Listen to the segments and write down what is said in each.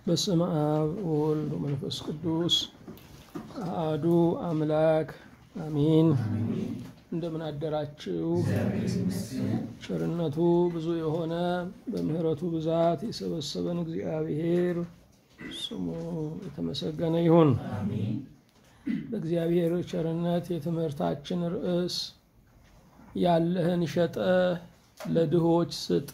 በስመ አብ ወወልድ ወመንፈስ ቅዱስ አሐዱ አምላክ አሚን። እንደምን አደራችሁ? ቸርነቱ ብዙ የሆነ በምሕረቱ ብዛት የሰበሰበን እግዚአብሔር ስሙ የተመሰገነ ይሁን። በእግዚአብሔር ቸርነት የትምህርታችን ርዕስ ያለህን ሸጠህ ለድሆች ስጥ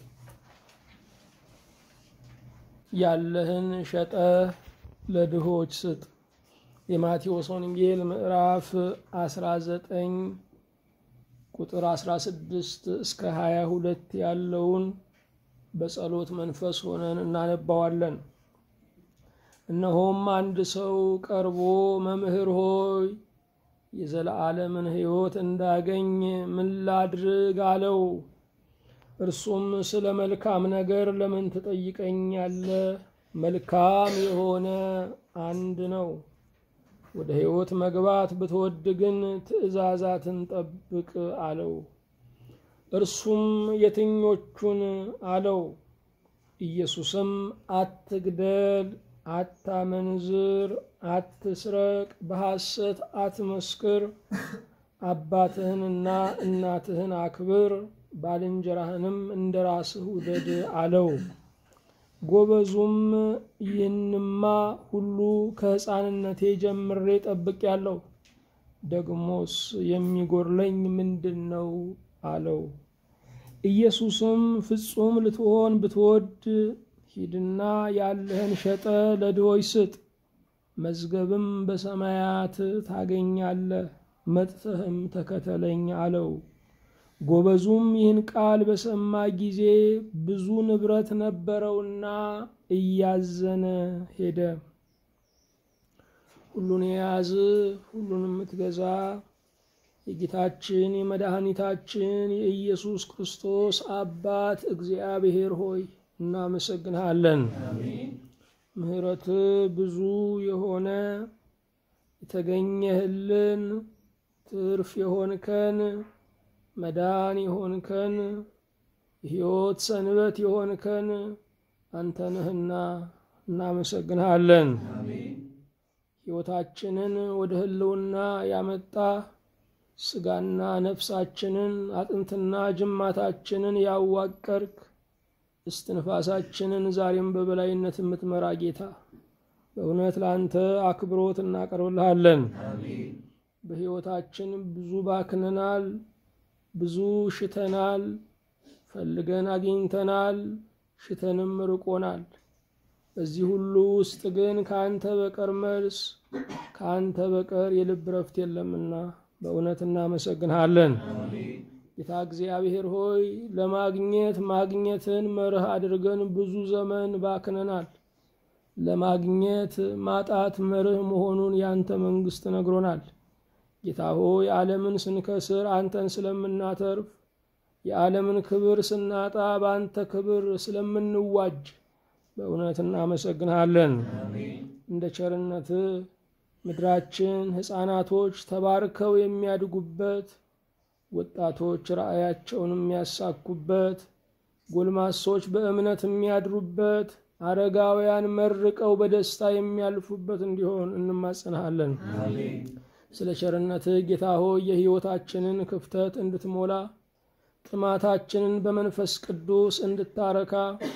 ያለህን ሸጠህ ለድሆች ስጥ። የማቴዎስ ወንጌል ምዕራፍ 19 ቁጥር 16 እስከ 22 ያለውን በጸሎት መንፈስ ሆነን እናነባዋለን። እነሆም አንድ ሰው ቀርቦ መምህር ሆይ የዘለዓለምን ሕይወት እንዳገኝ ምን ላድርግ አለው። እርሱም ስለ መልካም ነገር ለምን ትጠይቀኛለህ? መልካም የሆነ አንድ ነው። ወደ ሕይወት መግባት ብትወድ ግን ትእዛዛትን ጠብቅ አለው። እርሱም የትኞቹን አለው? ኢየሱስም አትግደል፣ አታመንዝር፣ አትስረቅ፣ በሐሰት አትመስክር፣ አባትህንና እናትህን አክብር ባልንጀራህንም እንደ ራስህ ውደድ አለው። ጎበዙም ይህንማ ሁሉ ከሕፃንነቴ ጀምሬ ጠብቄአለሁ፣ ደግሞስ የሚጎድለኝ ምንድን ነው አለው። ኢየሱስም ፍጹም ልትሆን ብትወድ ሂድና ያለህን ሸጠ ለድሆች ስጥ፣ መዝገብም በሰማያት ታገኛለህ፣ መጥተህም ተከተለኝ አለው። ጎበዙም ይህን ቃል በሰማ ጊዜ ብዙ ንብረት ነበረውና እያዘነ ሄደ። ሁሉን የያዝ ሁሉን የምትገዛ የጌታችን የመድኃኒታችን የኢየሱስ ክርስቶስ አባት እግዚአብሔር ሆይ እናመሰግንሃለን። ምሕረት ብዙ የሆነ የተገኘህልን ትርፍ የሆንከን መዳን የሆንከን ሕይወት ሰንበት የሆንከን አንተ ነህና እናመሰግንሃለን። ሕይወታችንን ወደ ህልውና ያመጣ ስጋና ነፍሳችንን አጥንትና ጅማታችንን ያዋቀርክ እስትንፋሳችንን ዛሬም በበላይነት የምትመራ ጌታ በእውነት ለአንተ አክብሮት እናቀርብልሃለን። በሕይወታችን ብዙ ባክነናል። ብዙ ሽተናል፣ ፈልገን አግኝተናል፣ ሽተንም ርቆናል። በዚህ ሁሉ ውስጥ ግን ከአንተ በቀር መልስ ከአንተ በቀር የልብ ረፍት የለምና በእውነት እናመሰግንሃለን። ጌታ እግዚአብሔር ሆይ ለማግኘት ማግኘትን መርህ አድርገን ብዙ ዘመን ባክነናል። ለማግኘት ማጣት መርህ መሆኑን ያንተ መንግሥት ነግሮናል። ጌታ ሆይ ዓለምን ስንከስር አንተን ስለምናተርፍ የዓለምን ክብር ስናጣ በአንተ ክብር ስለምንዋጅ በእውነት እናመሰግንሃለን። እንደ ቸርነት ምድራችን ሕፃናቶች ተባርከው የሚያድጉበት፣ ወጣቶች ራእያቸውን የሚያሳኩበት፣ ጎልማሶች በእምነት የሚያድሩበት፣ አረጋውያን መርቀው በደስታ የሚያልፉበት እንዲሆን እንማጸንሃለን። ስለ ቸርነትህ ጌታ ሆይ የሕይወታችንን ክፍተት እንድትሞላ ጥማታችንን በመንፈስ ቅዱስ እንድታረካ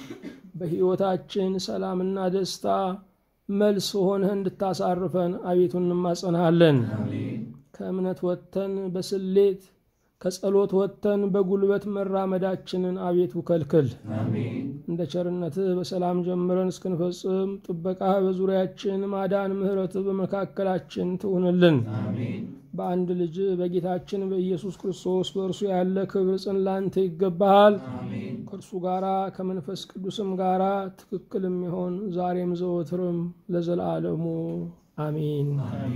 በሕይወታችን ሰላምና ደስታ መልስ ሆነህ እንድታሳርፈን አቤቱ እንማጸንሃለን። ከእምነት ወጥተን በስሌት ከጸሎት ወጥተን በጉልበት መራመዳችንን አቤቱ ከልክል። እንደ ቸርነትህ በሰላም ጀምረን እስክንፈጽም ጥበቃህ በዙሪያችን ማዳን፣ ምሕረትህ በመካከላችን ትሁንልን። በአንድ ልጅ በጌታችን በኢየሱስ ክርስቶስ በእርሱ ያለ ክብር ጽን ላንተ ይገባሃል። ከእርሱ ጋራ ከመንፈስ ቅዱስም ጋራ ትክክል የሚሆን ዛሬም ዘወትርም ለዘላለሙ አሚን።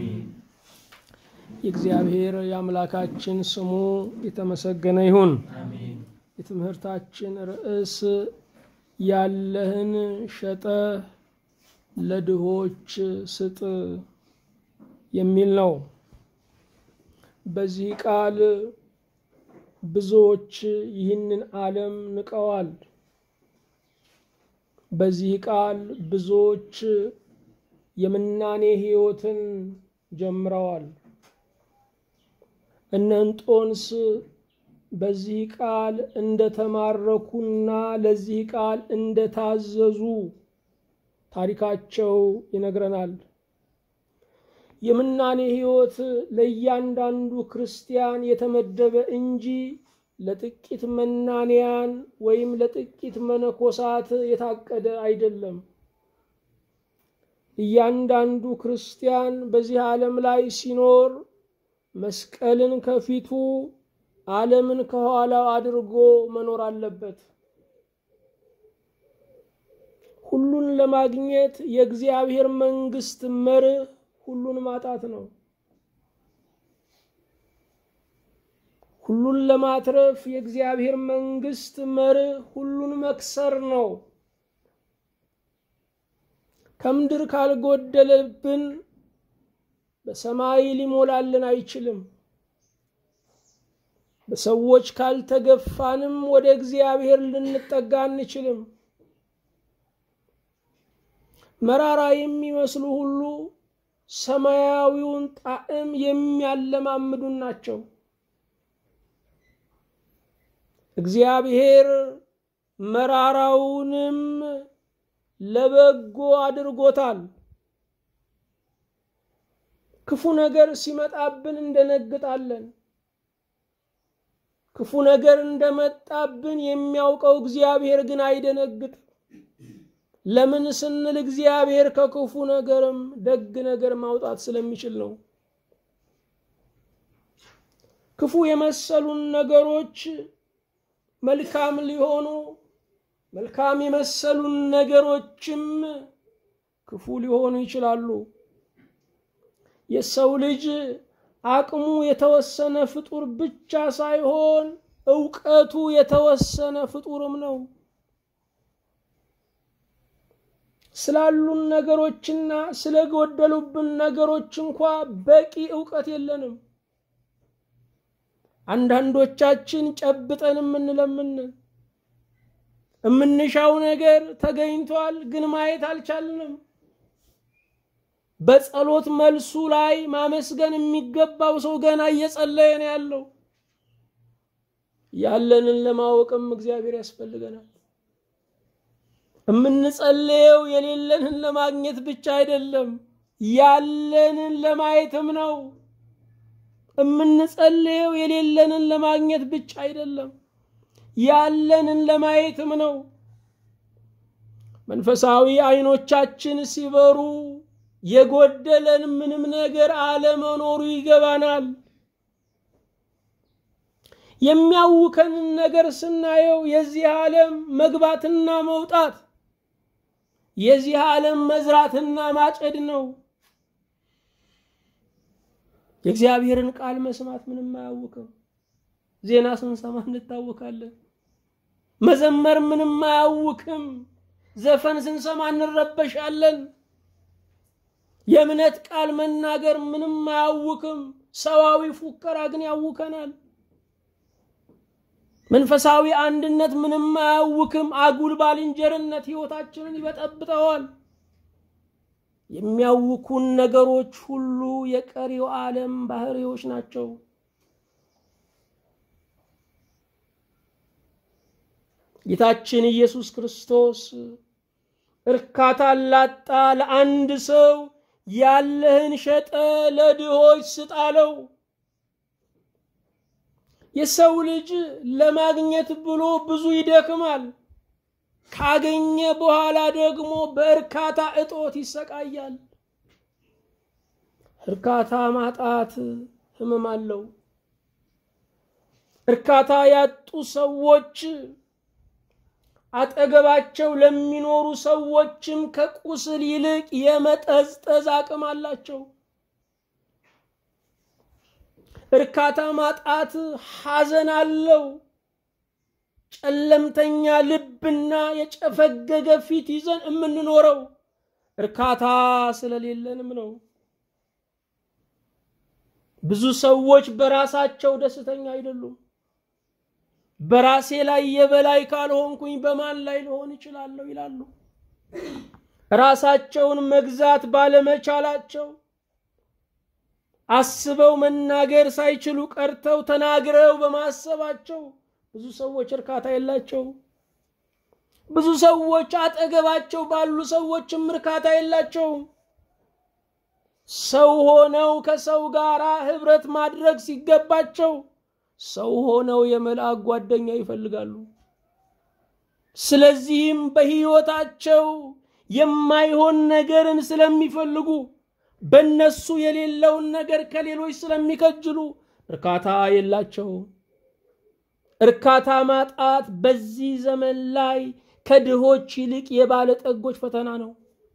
የእግዚአብሔር የአምላካችን ስሙ የተመሰገነ ይሁን። የትምህርታችን ርዕስ ያለህን ሸጠህ ለድሆች ስጥ የሚል ነው። በዚህ ቃል ብዙዎች ይህንን ዓለም ንቀዋል። በዚህ ቃል ብዙዎች የምናኔ ሕይወትን ጀምረዋል። እነ እንጦንስ በዚህ ቃል እንደተማረኩና ለዚህ ቃል እንደታዘዙ ታሪካቸው ይነግረናል። የምናኔ ሕይወት ለእያንዳንዱ ክርስቲያን የተመደበ እንጂ ለጥቂት መናንያን ወይም ለጥቂት መነኮሳት የታቀደ አይደለም። እያንዳንዱ ክርስቲያን በዚህ ዓለም ላይ ሲኖር መስቀልን ከፊቱ ዓለምን ከኋላው አድርጎ መኖር አለበት። ሁሉን ለማግኘት የእግዚአብሔር መንግሥት መርህ ሁሉን ማጣት ነው። ሁሉን ለማትረፍ የእግዚአብሔር መንግሥት መርህ ሁሉን መክሰር ነው። ከምድር ካልጎደለብን በሰማይ ሊሞላልን አይችልም። በሰዎች ካልተገፋንም ወደ እግዚአብሔር ልንጠጋ አንችልም። መራራ የሚመስሉ ሁሉ ሰማያዊውን ጣዕም የሚያለማምዱን ናቸው። እግዚአብሔር መራራውንም ለበጎ አድርጎታል። ክፉ ነገር ሲመጣብን እንደነግጣለን። ክፉ ነገር እንደመጣብን የሚያውቀው እግዚአብሔር ግን አይደነግጥም። ለምን ስንል እግዚአብሔር ከክፉ ነገርም ደግ ነገር ማውጣት ስለሚችል ነው። ክፉ የመሰሉን ነገሮች መልካም ሊሆኑ መልካም የመሰሉን ነገሮችም ክፉ ሊሆኑ ይችላሉ። የሰው ልጅ አቅሙ የተወሰነ ፍጡር ብቻ ሳይሆን እውቀቱ የተወሰነ ፍጡርም ነው። ስላሉን ነገሮችና ስለጎደሉብን ነገሮች እንኳ በቂ እውቀት የለንም። አንዳንዶቻችን ጨብጠን የምንለምን የምንሻው ነገር ተገኝቷል፣ ግን ማየት አልቻልንም። በጸሎት መልሱ ላይ ማመስገን የሚገባው ሰው ገና እየጸለየ ነው ያለው። ያለንን ለማወቅም እግዚአብሔር ያስፈልገናል። የምንጸልየው የሌለንን ለማግኘት ብቻ አይደለም፣ ያለንን ለማየትም ነው። የምንጸልየው የሌለንን ለማግኘት ብቻ አይደለም፣ ያለንን ለማየትም ነው። መንፈሳዊ አይኖቻችን ሲበሩ የጎደለን ምንም ነገር አለመኖሩ ይገባናል። የሚያውከንን ነገር ስናየው የዚህ ዓለም መግባትና መውጣት የዚህ ዓለም መዝራትና ማጨድ ነው። የእግዚአብሔርን ቃል መስማት ምንም አያውክም። ዜና ስንሰማ እንታወካለን። መዘመር ምንም አያውክም። ዘፈን ስንሰማ እንረበሻለን። የእምነት ቃል መናገር ምንም አያውክም። ሰዋዊ ፉከራ ግን ያውከናል። መንፈሳዊ አንድነት ምንም አያውክም። አጉል ባልንጀርነት ሕይወታችንን ይበጠብጠዋል። የሚያውኩን ነገሮች ሁሉ የቀሪው ዓለም ባህሪዎች ናቸው። ጌታችን ኢየሱስ ክርስቶስ እርካታ ላጣ ለአንድ ሰው ያለህን ሸጠ ለድሆች ስጥ አለው። የሰው ልጅ ለማግኘት ብሎ ብዙ ይደክማል። ካገኘ በኋላ ደግሞ በእርካታ እጦት ይሰቃያል። እርካታ ማጣት ሕመም አለው። እርካታ ያጡ ሰዎች አጠገባቸው ለሚኖሩ ሰዎችም ከቁስል ይልቅ የመጠዝጠዝ አቅም አላቸው። እርካታ ማጣት ሐዘን አለው። ጨለምተኛ ልብና የጨፈገገ ፊት ይዘን የምንኖረው እርካታ ስለሌለንም ነው። ብዙ ሰዎች በራሳቸው ደስተኛ አይደሉም። በራሴ ላይ የበላይ ካልሆንኩኝ በማን ላይ ልሆን እችላለሁ ይላሉ። ራሳቸውን መግዛት ባለመቻላቸው አስበው መናገር ሳይችሉ ቀርተው ተናግረው በማሰባቸው ብዙ ሰዎች እርካታ የላቸው። ብዙ ሰዎች አጠገባቸው ባሉ ሰዎችም እርካታ የላቸውም። ሰው ሆነው ከሰው ጋር ህብረት ማድረግ ሲገባቸው ሰው ሆነው የመልአክ ጓደኛ ይፈልጋሉ። ስለዚህም በሕይወታቸው የማይሆን ነገርን ስለሚፈልጉ በነሱ የሌለውን ነገር ከሌሎች ስለሚከጅሉ እርካታ የላቸው። እርካታ ማጣት በዚህ ዘመን ላይ ከድሆች ይልቅ የባለጠጎች ፈተና ነው።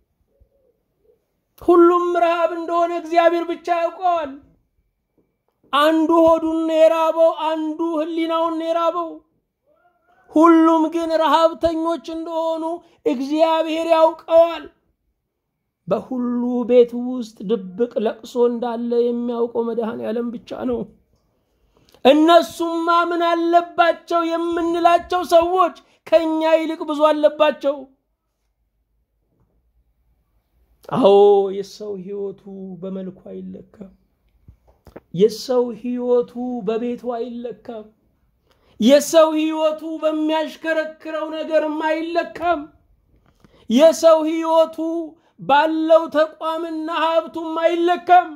ሁሉም ረሃብ እንደሆነ እግዚአብሔር ብቻ ያውቀዋል። አንዱ ሆዱን የራበው፣ አንዱ ህሊናውን የራበው፣ ሁሉም ግን ረሃብተኞች እንደሆኑ እግዚአብሔር ያውቀዋል። በሁሉ ቤት ውስጥ ድብቅ ለቅሶ እንዳለ የሚያውቀው መድኃኔ ዓለም ብቻ ነው። እነሱማ ምን አለባቸው የምንላቸው ሰዎች ከኛ ይልቅ ብዙ አለባቸው። አዎ የሰው ህይወቱ በመልኩ አይለካም። የሰው ህይወቱ በቤቱ አይለካም። የሰው ህይወቱ በሚያሽከረክረው ነገርም አይለካም። የሰው ህይወቱ ባለው ተቋምና ሀብቱም አይለካም።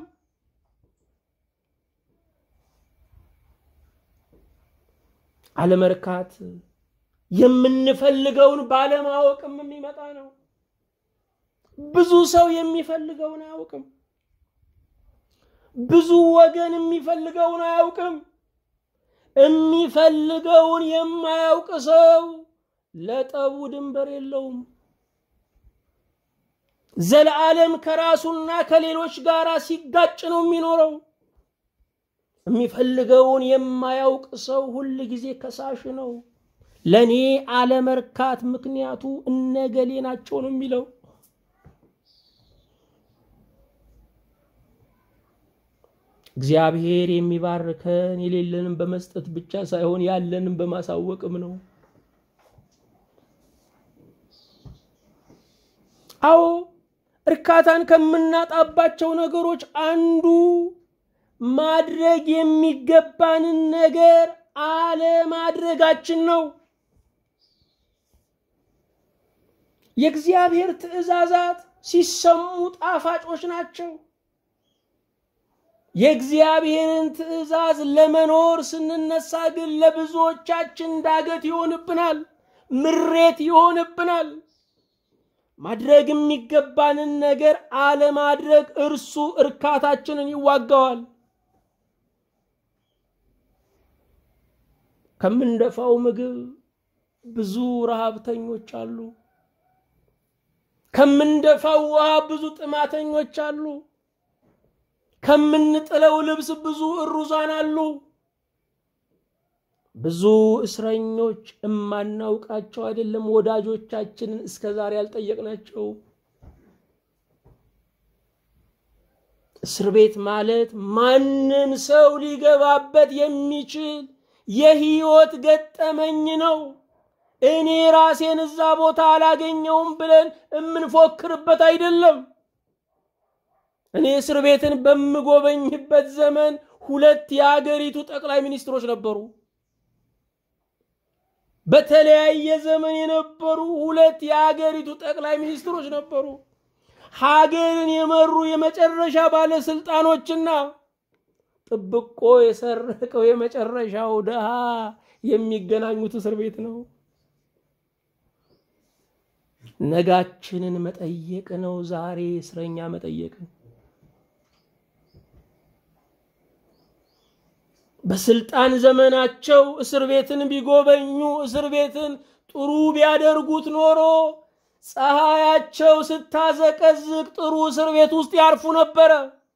አለመርካት የምንፈልገውን ባለማወቅም የሚመጣ ነው። ብዙ ሰው የሚፈልገውን አያውቅም። ብዙ ወገን የሚፈልገውን አያውቅም። የሚፈልገውን የማያውቅ ሰው ለጠቡ ድንበር የለውም። ዘለዓለም ከራሱና ከሌሎች ጋር ሲጋጭ ነው የሚኖረው። የሚፈልገውን የማያውቅ ሰው ሁል ጊዜ ከሳሽ ነው። ለእኔ አለመርካት ምክንያቱ እነገሌ ናቸው ነው የሚለው። እግዚአብሔር የሚባርከን የሌለንም በመስጠት ብቻ ሳይሆን ያለንም በማሳወቅም ነው። አዎ እርካታን ከምናጣባቸው ነገሮች አንዱ ማድረግ የሚገባንን ነገር አለማድረጋችን ነው። የእግዚአብሔር ትእዛዛት ሲሰሙ ጣፋጮች ናቸው። የእግዚአብሔርን ትእዛዝ ለመኖር ስንነሳ ግን ለብዙዎቻችን ዳገት ይሆንብናል፣ ምሬት ይሆንብናል። ማድረግ የሚገባንን ነገር አለማድረግ እርሱ እርካታችንን ይዋጋዋል። ከምንደፋው ምግብ ብዙ ረሃብተኞች አሉ። ከምንደፋው ውሃ ብዙ ጥማተኞች አሉ። ከምንጥለው ልብስ ብዙ እሩዛን አሉ። ብዙ እስረኞች እማናውቃቸው አይደለም ወዳጆቻችንን እስከ ዛሬ ያልጠየቅናቸው። እስር ቤት ማለት ማንም ሰው ሊገባበት የሚችል የህይወት ገጠመኝ ነው። እኔ ራሴን እዛ ቦታ አላገኘውም ብለን የምንፎክርበት አይደለም። እኔ እስር ቤትን በምጎበኝበት ዘመን ሁለት የአገሪቱ ጠቅላይ ሚኒስትሮች ነበሩ። በተለያየ ዘመን የነበሩ ሁለት የአገሪቱ ጠቅላይ ሚኒስትሮች ነበሩ። ሀገርን የመሩ የመጨረሻ ባለስልጣኖችና ጥብቆ የሰረቀው የመጨረሻው ድሃ የሚገናኙት እስር ቤት ነው። ነጋችንን መጠየቅ ነው ዛሬ እስረኛ መጠየቅ። በስልጣን ዘመናቸው እስር ቤትን ቢጎበኙ እስር ቤትን ጥሩ ቢያደርጉት ኖሮ ፀሐያቸው ስታዘቀዝቅ ጥሩ እስር ቤት ውስጥ ያርፉ ነበረ።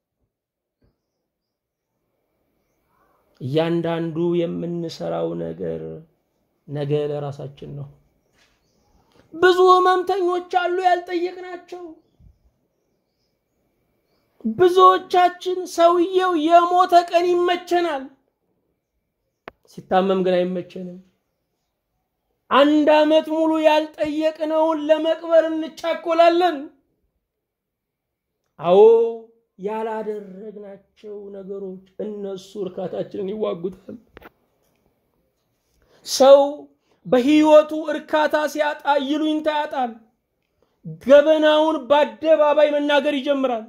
እያንዳንዱ የምንሰራው ነገር ነገ ለራሳችን ነው። ብዙ ህመምተኞች አሉ ያልጠየቅናቸው። ብዙዎቻችን ሰውየው የሞተ ቀን ይመቸናል፣ ሲታመም ግን አይመቸንም። አንድ ዓመት ሙሉ ያልጠየቅነውን ለመቅበር እንቻኮላለን። አዎ ያላደረግናቸው ነገሮች እነሱ እርካታችንን ይዋጉታል። ሰው በሕይወቱ እርካታ ሲያጣ ይሉኝታ ያጣል። ገበናውን በአደባባይ መናገር ይጀምራል።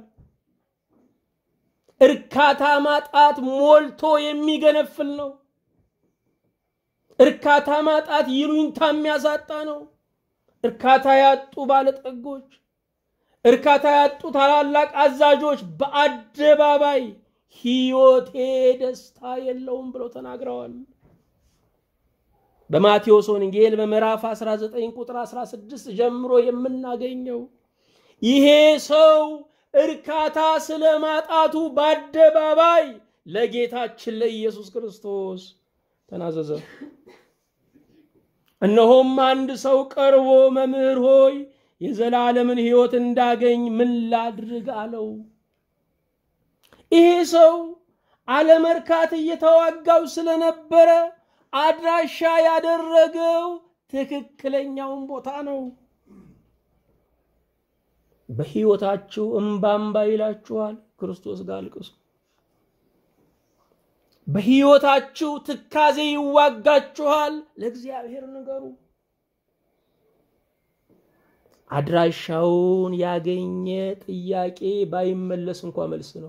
እርካታ ማጣት ሞልቶ የሚገነፍል ነው። እርካታ ማጣት ይሉኝታ የሚያሳጣ ነው። እርካታ ያጡ ባለጠጎች፣ እርካታ ያጡ ታላላቅ አዛዦች በአደባባይ ሕይወቴ ደስታ የለውም ብለው ተናግረዋል። በማቴዎስ ወንጌል በምዕራፍ 19 ቁጥር 16 ጀምሮ የምናገኘው ይሄ ሰው እርካታ ስለ ማጣቱ በአደባባይ ለጌታችን ለኢየሱስ ክርስቶስ ተናዘዘ። እነሆም አንድ ሰው ቀርቦ መምህር ሆይ የዘላለምን ሕይወት እንዳገኝ ምን ላድርግ አለው። ይሄ ሰው አለመርካት እየተዋጋው ስለነበረ አድራሻ ያደረገው ትክክለኛውን ቦታ ነው። በሕይወታችሁ እምባምባ ይላችኋል፣ ክርስቶስ ጋር አልቅሱ። በሕይወታችሁ ትካዜ ይዋጋችኋል፣ ለእግዚአብሔር ንገሩ። አድራሻውን ያገኘ ጥያቄ ባይመለስ እንኳ መልስ ነው።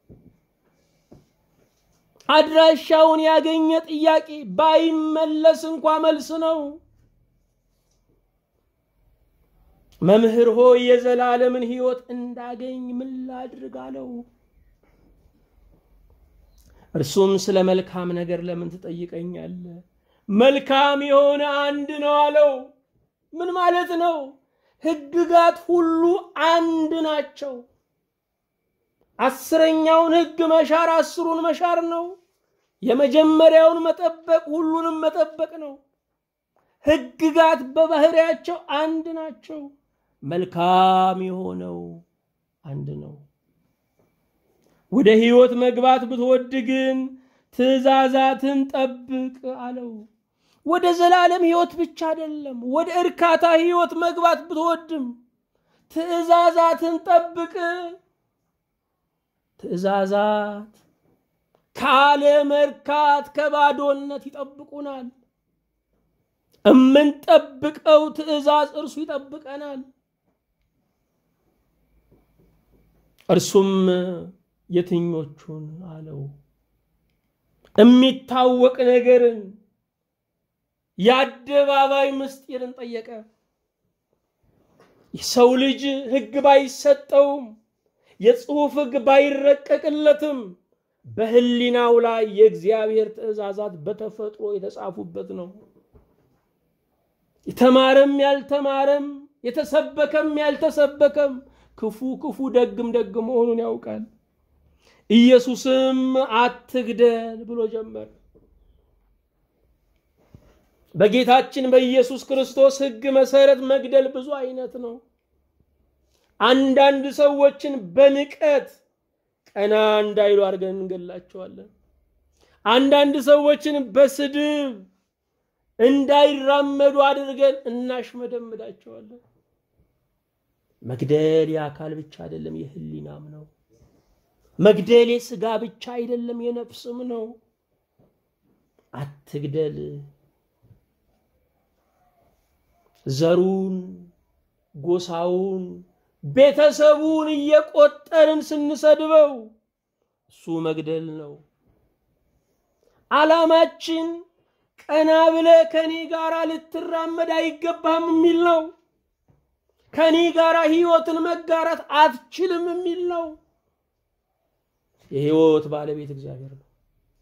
አድራሻውን ያገኘ ጥያቄ ባይመለስ እንኳ መልስ ነው። መምህር ሆይ የዘላለምን ሕይወት እንዳገኝ ምን ላድርግ አለው። እርሱም ስለ መልካም ነገር ለምን ትጠይቀኛለህ? መልካም የሆነ አንድ ነው አለው። ምን ማለት ነው? ሕግጋት ሁሉ አንድ ናቸው። አስረኛውን ሕግ መሻር አስሩን መሻር ነው። የመጀመሪያውን መጠበቅ ሁሉንም መጠበቅ ነው። ሕግጋት በባህሪያቸው አንድ ናቸው። መልካም የሆነው አንድ ነው። ወደ ሕይወት መግባት ብትወድ ግን ትእዛዛትን ጠብቅ አለው። ወደ ዘላለም ሕይወት ብቻ አይደለም፣ ወደ እርካታ ሕይወት መግባት ብትወድም ትእዛዛትን ጠብቅ። ትእዛዛት ካለመርካት ከባዶነት ይጠብቁናል። እምንጠብቀው ትእዛዝ እርሱ ይጠብቀናል። እርሱም የትኞቹን አለው? የሚታወቅ ነገርን የአደባባይ ምስጢርን ጠየቀ። የሰው ልጅ ሕግ ባይሰጠውም የጽሑፍ ሕግ ባይረቀቅለትም በሕሊናው ላይ የእግዚአብሔር ትእዛዛት በተፈጥሮ የተጻፉበት ነው። የተማረም ያልተማረም የተሰበከም ያልተሰበከም ክፉ ክፉ ደግም ደግ መሆኑን ያውቃል። ኢየሱስም አትግደል ብሎ ጀመር። በጌታችን በኢየሱስ ክርስቶስ ሕግ መሰረት መግደል ብዙ አይነት ነው። አንዳንድ ሰዎችን በንቀት ቀና እንዳይሉ አድርገን እንገላቸዋለን። አንዳንድ ሰዎችን በስድብ እንዳይራመዱ አድርገን እናሽመደምዳቸዋለን። መግደል የአካል ብቻ አይደለም፣ የህሊናም ነው። መግደል የስጋ ብቻ አይደለም፣ የነፍስም ነው። አትግደል። ዘሩን፣ ጎሳውን፣ ቤተሰቡን እየቆጠርን ስንሰድበው እሱ መግደል ነው። ዓላማችን ቀና ብለ ከኔ ጋር ልትራመድ አይገባህም የሚል ነው። ከኔ ጋር ህይወትን መጋራት አትችልም የሚል ነው። የህይወት ባለቤት እግዚአብሔር ነው።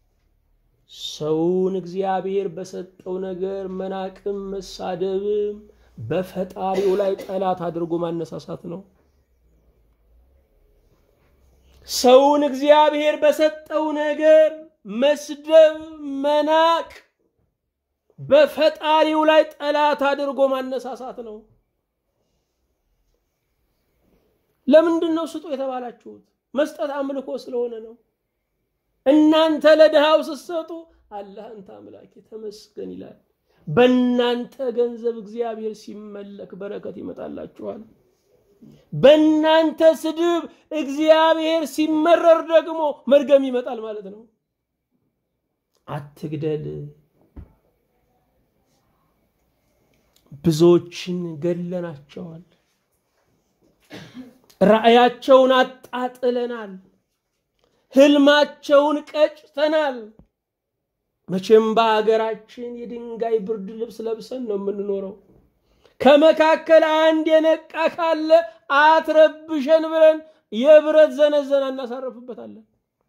ሰውን እግዚአብሔር በሰጠው ነገር መናቅም መሳደብም በፈጣሪው ላይ ጠላት አድርጎ ማነሳሳት ነው። ሰውን እግዚአብሔር በሰጠው ነገር መስደብ፣ መናቅ በፈጣሪው ላይ ጠላት አድርጎ ማነሳሳት ነው። ለምንድን ነው ስጡ የተባላችሁት? መስጠት አምልኮ ስለሆነ ነው። እናንተ ለድሃው ስትሰጡ አላህ አንተ አምላኬ ተመስገን ይላል። በእናንተ ገንዘብ እግዚአብሔር ሲመለክ በረከት ይመጣላችኋል። በእናንተ ስድብ እግዚአብሔር ሲመረር ደግሞ መርገም ይመጣል ማለት ነው። አትግደል። ብዙዎችን ገለናቸዋል። ራእያቸውን አጣጥለናል። ህልማቸውን ቀጭተናል። መቼም በሀገራችን የድንጋይ ብርድ ልብስ ለብሰን ነው የምንኖረው። ከመካከል አንድ የነቃ ካለ አትረብሸን ብለን የብረት ዘነዘና እናሳረፍበታለን።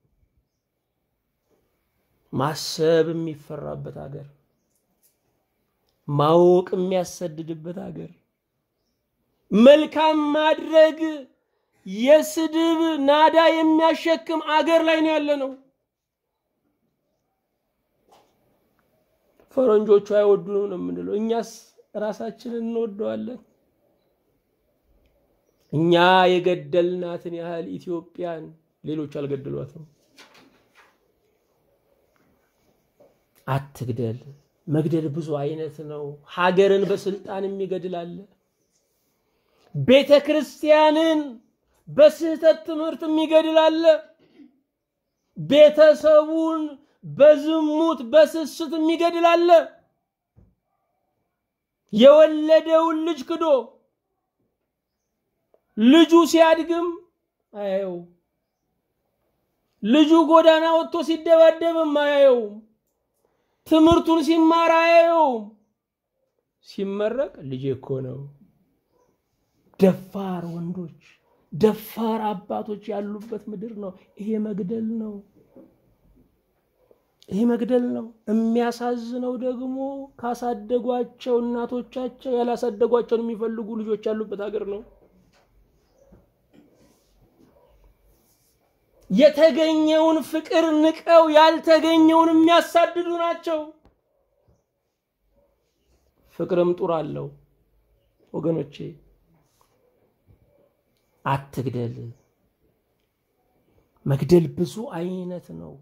ማሰብ የሚፈራበት ሀገር፣ ማወቅ የሚያሰድድበት ሀገር፣ መልካም ማድረግ የስድብ ናዳ የሚያሸክም አገር ላይ ነው ያለ ነው። ፈረንጆቹ አይወዱንም ነው የምንለው፣ እኛስ ራሳችንን እንወደዋለን። እኛ የገደልናትን ያህል ኢትዮጵያን ሌሎች አልገደሏትም። አትግደል። መግደል ብዙ አይነት ነው። ሀገርን በስልጣን የሚገድል አለ። ቤተ ክርስቲያንን በስህተት ትምህርት የሚገድል አለ። ቤተሰቡን በዝሙት በስስት የሚገድል አለ። የወለደውን ልጅ ክዶ ልጁ ሲያድግም አያየው። ልጁ ጎዳና ወጥቶ ሲደባደብም አያየውም። ትምህርቱን ሲማር አያየውም። ሲመረቅ ልጄ እኮ ነው። ደፋር ወንዶች፣ ደፋር አባቶች ያሉበት ምድር ነው። ይሄ መግደል ነው። ይሄ መግደል ነው። የሚያሳዝነው ደግሞ ካሳደጓቸው እናቶቻቸው ያላሳደጓቸውን የሚፈልጉ ልጆች ያሉበት ሀገር ነው። የተገኘውን ፍቅር ንቀው ያልተገኘውን የሚያሳድዱ ናቸው። ፍቅርም ጡር አለው ወገኖቼ፣ አትግደል። መግደል ብዙ አይነት ነው።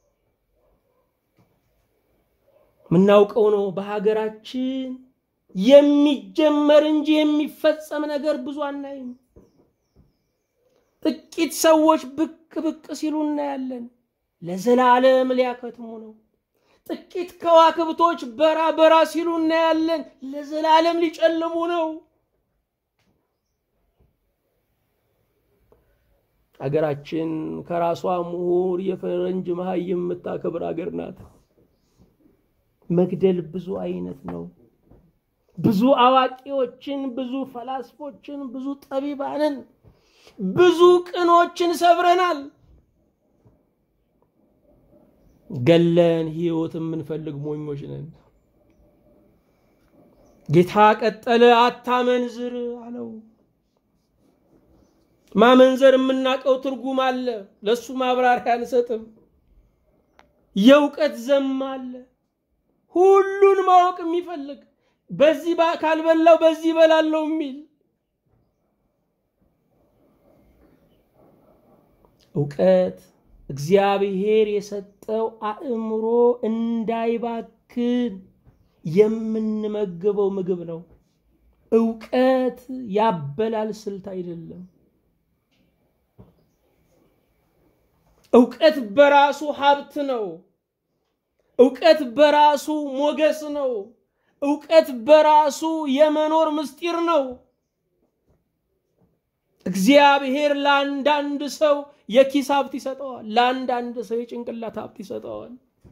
የምናውቀው ነው። በሀገራችን የሚጀመር እንጂ የሚፈጸም ነገር ብዙ አናይም። ጥቂት ሰዎች ብቅ ብቅ ሲሉ እናያለን። ለዘላለም ሊያከትሙ ነው። ጥቂት ከዋክብቶች በራ በራ ሲሉ እናያለን። ለዘላለም ሊጨልሙ ነው። አገራችን ከራሷ ምሁር የፈረንጅ መሀይም የምታከብር አገር ናት። መግደል ብዙ አይነት ነው። ብዙ አዋቂዎችን፣ ብዙ ፈላስፎችን፣ ብዙ ጠቢባንን፣ ብዙ ቅኖችን ሰብረናል። ገለን ህይወት የምንፈልግ ሞኞች ነን። ጌታ ቀጠለ፣ አታመንዝር አለው። ማመንዘር የምናውቀው ትርጉም አለ። ለሱ ማብራሪያ አንሰጥም። የእውቀት ዘም አለ። ሁሉን ማወቅ የሚፈልግ በዚህ ካልበላው በዚህ በላለው የሚል እውቀት እግዚአብሔር የሰጠው አእምሮ እንዳይባክን የምንመግበው ምግብ ነው። እውቀት ያበላል ስልት አይደለም። እውቀት በራሱ ሀብት ነው። እውቀት በራሱ ሞገስ ነው። እውቀት በራሱ የመኖር ምስጢር ነው። እግዚአብሔር ለአንዳንድ ሰው የኪስ ሀብት ይሰጠዋል፣ ለአንዳንድ ሰው የጭንቅላት ሀብት ይሰጠዋል።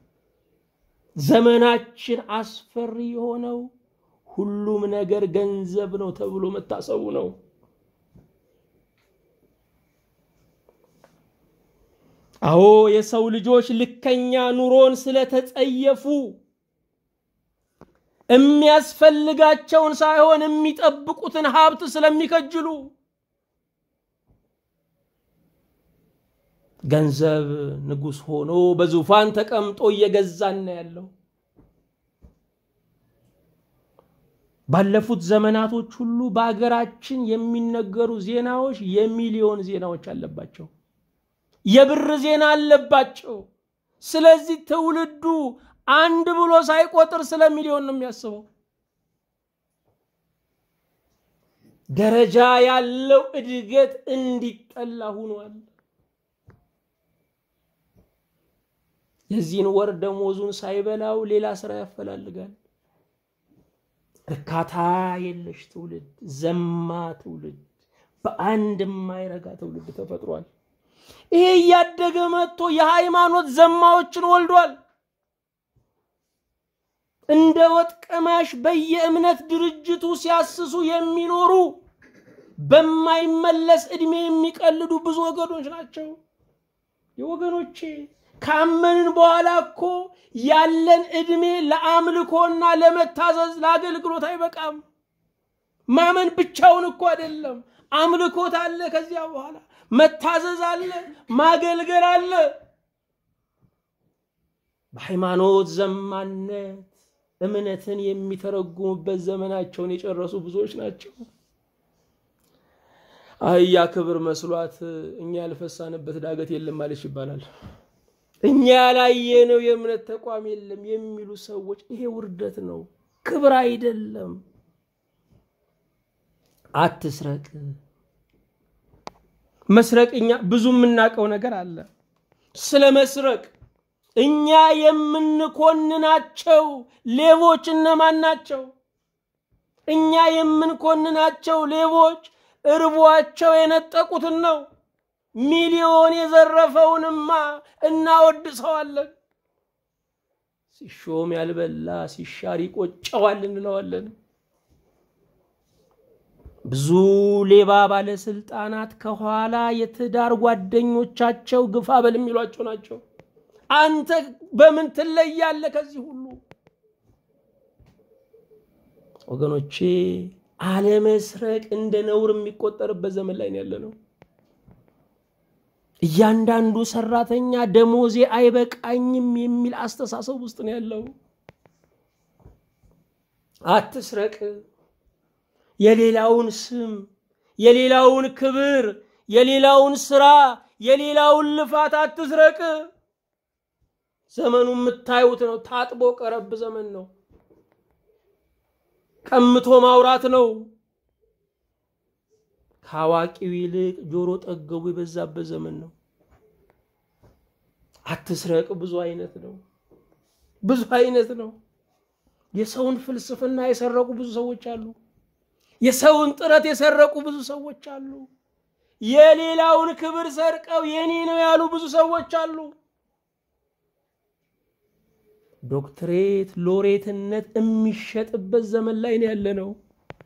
ዘመናችን አስፈሪ የሆነው ሁሉም ነገር ገንዘብ ነው ተብሎ መታሰቡ ነው። አዎ የሰው ልጆች ልከኛ ኑሮን ስለተጸየፉ የሚያስፈልጋቸውን ሳይሆን የሚጠብቁትን ሀብት ስለሚከጅሉ ገንዘብ ንጉሥ ሆኖ በዙፋን ተቀምጦ እየገዛን ያለው። ባለፉት ዘመናቶች ሁሉ በአገራችን የሚነገሩ ዜናዎች የሚሊዮን ዜናዎች አለባቸው። የብር ዜና አለባቸው። ስለዚህ ትውልዱ አንድ ብሎ ሳይቆጥር ስለ ሚሊዮን ነው የሚያስበው። ደረጃ ያለው እድገት እንዲጠላ ሆኗል። የዚህን ወር ደሞዙን ሳይበላው ሌላ ስራ ያፈላልጋል። እርካታ የለሽ ትውልድ፣ ዘማ ትውልድ፣ በአንድ የማይረጋ ትውልድ ተፈጥሯል። ይሄ እያደገ መጥቶ የሃይማኖት ዘማዎችን ወልዷል። እንደ ወጥ ቀማሽ በየእምነት ድርጅቱ ሲያስሱ የሚኖሩ በማይመለስ ዕድሜ የሚቀልዱ ብዙ ወገኖች ናቸው። የወገኖቼ ካመንን በኋላ እኮ ያለን ዕድሜ ለአምልኮና ለመታዘዝ ለአገልግሎት አይበቃም። ማመን ብቻውን እኮ አይደለም። አምልኮት አለ፣ ከዚያ በኋላ መታዘዝ አለ፣ ማገልገል አለ። በሃይማኖት ዘማነት እምነትን የሚተረጉሙበት ዘመናቸውን የጨረሱ ብዙዎች ናቸው። አህያ ክብር መስሏት እኛ ያልፈሳንበት ዳገት የለም ማለች ይባላል። እኛ ያላየነው የእምነት ተቋም የለም የሚሉ ሰዎች ይሄ ውርደት ነው፣ ክብር አይደለም። አትስረቅ። መስረቅ እኛ ብዙ የምናውቀው ነገር አለ ስለ መስረቅ እኛ የምንኮንናቸው ሌቦች እነማን ናቸው? እኛ የምንኮንናቸው ሌቦች እርቧቸው የነጠቁትን ነው። ሚሊዮን የዘረፈውንማ እናወድሰዋለን። ሲሾም ያልበላ ሲሻር ይቆጨዋል እንለዋለን። ብዙ ሌባ ባለስልጣናት ከኋላ የትዳር ጓደኞቻቸው ግፋ በል የሚሏቸው ናቸው። አንተ በምን ትለያለህ ከዚህ ሁሉ? ወገኖቼ አለመስረቅ እንደ ነውር የሚቆጠርበት ዘመን ላይ ነው ያለ ነው። እያንዳንዱ ሰራተኛ ደሞዜ አይበቃኝም የሚል አስተሳሰብ ውስጥ ነው ያለው። አትስረቅ። የሌላውን ስም፣ የሌላውን ክብር፣ የሌላውን ስራ፣ የሌላውን ልፋት አትስረቅ። ዘመኑ የምታዩት ነው። ታጥቦ ቀረብ ዘመን ነው። ቀምቶ ማውራት ነው። ከአዋቂው ይልቅ ጆሮ ጠገቡ የበዛበት ዘመን ነው። አትስረቅ ብዙ አይነት ነው። ብዙ አይነት ነው። የሰውን ፍልስፍና የሰረቁ ብዙ ሰዎች አሉ። የሰውን ጥረት የሰረቁ ብዙ ሰዎች አሉ። የሌላውን ክብር ሰርቀው የኔ ነው ያሉ ብዙ ሰዎች አሉ። ዶክትሬት ሎሬትነት የሚሸጥበት ዘመን ላይ ነው ያለ ነው።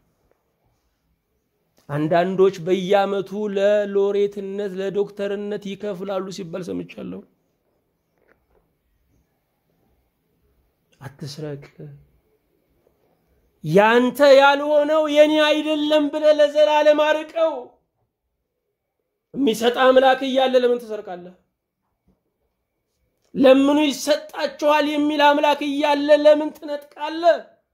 አንዳንዶች በየዓመቱ ለሎሬትነት ለዶክተርነት ይከፍላሉ ሲባል ሰምቻለሁ። አትስረቅ። ያንተ ያልሆነው የኔ አይደለም ብለህ ለዘላለም አርቀው። የሚሰጥ አምላክ እያለ ለምን ትሰርቃለህ? ለምኑ ይሰጣችኋል የሚል አምላክ እያለ ለምን ትነጥቃለህ?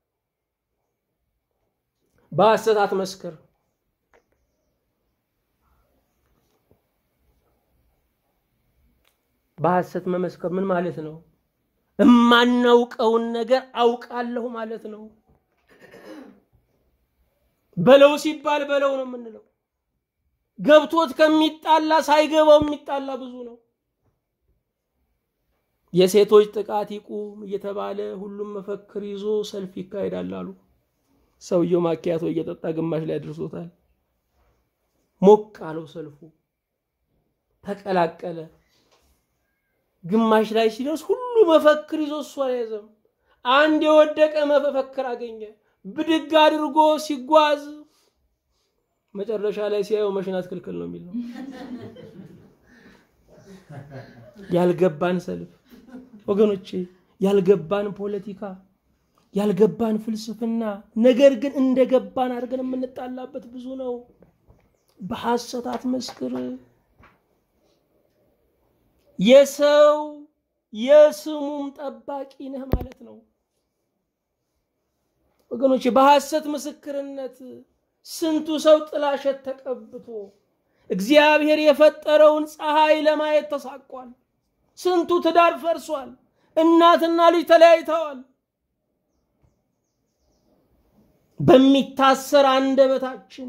በሐሰት አትመስክር። በሐሰት መመስከር ምን ማለት ነው? እማናውቀውን ነገር አውቃለሁ ማለት ነው። በለው ሲባል በለው ነው የምንለው። ገብቶት ከሚጣላ ሳይገባው የሚጣላ ብዙ ነው። የሴቶች ጥቃት ይቁም እየተባለ ሁሉም መፈክር ይዞ ሰልፍ ይካሄዳል አሉ። ሰውየው ማኪያቶ እየጠጣ ግማሽ ላይ አድርሶታል። ሞቅ አለው ሰልፉ፣ ተቀላቀለ። ግማሽ ላይ ሲደርስ ሁሉ መፈክር ይዞ እሱ አልያዘም። አንድ የወደቀ መፈክር አገኘ። ብድግ አድርጎ ሲጓዝ መጨረሻ ላይ ሲያየው መሽናት ክልክል ነው የሚል ነው። ያልገባን ሰልፍ ወገኖቼ፣ ያልገባን ፖለቲካ፣ ያልገባን ፍልስፍና፣ ነገር ግን እንደገባን አድርገን የምንጣላበት ብዙ ነው። በሐሰት አትመስክር። የሰው የስሙም ጠባቂ ነህ ማለት ነው። ወገኖቼ በሐሰት ምስክርነት ስንቱ ሰው ጥላሸት ተቀብቶ እግዚአብሔር የፈጠረውን ፀሐይ ለማየት ተሳቋል። ስንቱ ትዳር ፈርሷል። እናትና ልጅ ተለያይተዋል። በሚታሰር አንደበታችን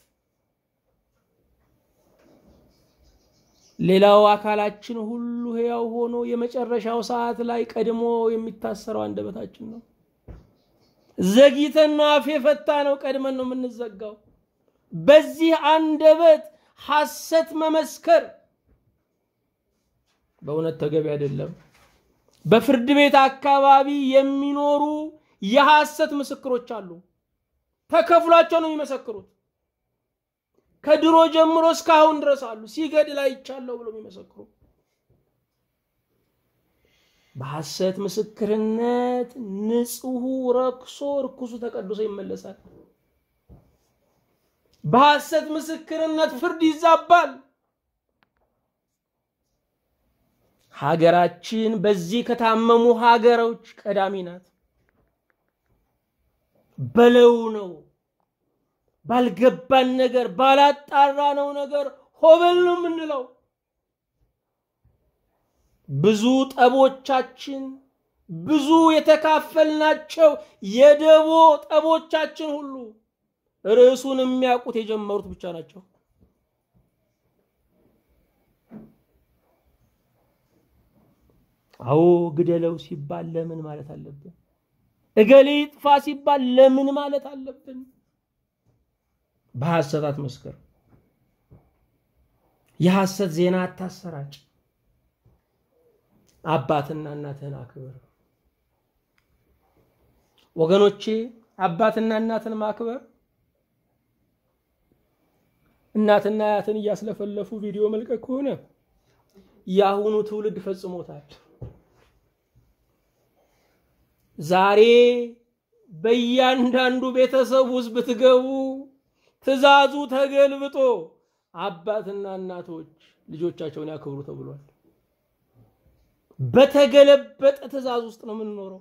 ሌላው አካላችን ሁሉ ሕያው ሆኖ የመጨረሻው ሰዓት ላይ ቀድሞ የሚታሰረው አንደበታችን ነው። ዘግይተን ነው አፍ የፈታ ነው፣ ቀድመን ነው የምንዘጋው። በዚህ አንደበት ሐሰት መመስከር በእውነት ተገቢ አይደለም። በፍርድ ቤት አካባቢ የሚኖሩ የሐሰት ምስክሮች አሉ። ተከፍሏቸው ነው የሚመሰክሩት። ከድሮ ጀምሮ እስካሁን ድረስ አሉ። ሲገድል አይቻለሁ ብሎ የሚመሰክሩ በሐሰት ምስክርነት ንጹሑ ረክሶ ርኩሱ ተቀድሶ ይመለሳል። በሐሰት ምስክርነት ፍርድ ይዛባል። ሀገራችን በዚህ ከታመሙ ሀገሮች ቀዳሚ ናት። በለው ነው ባልገባን ነገር ባላጣራ ነው ነገር ሆበል ነው የምንለው። ብዙ ጠቦቻችን ብዙ የተካፈልናቸው የደቦ ጠቦቻችን ሁሉ ርዕሱን የሚያውቁት የጀመሩት ብቻ ናቸው። አዎ ግደለው ሲባል ለምን ማለት አለብን? እገሌ ይጥፋ ሲባል ለምን ማለት አለብን? በሐሰት አትመስክር። የሐሰት ዜና አታሰራጭ። አባትና እናትህን አክብር። ወገኖቼ አባትና እናትን ማክበር እናትና አያትን እያስለፈለፉ ቪዲዮ መልቀቅ ከሆነ የአሁኑ ትውልድ ፈጽሞታል። ዛሬ በእያንዳንዱ ቤተሰብ ውስጥ ብትገቡ ትዕዛዙ ተገልብጦ አባትና እናቶች ልጆቻቸውን ያክብሩ ተብሏል። በተገለበጠ ትዕዛዝ ውስጥ ነው የምንኖረው።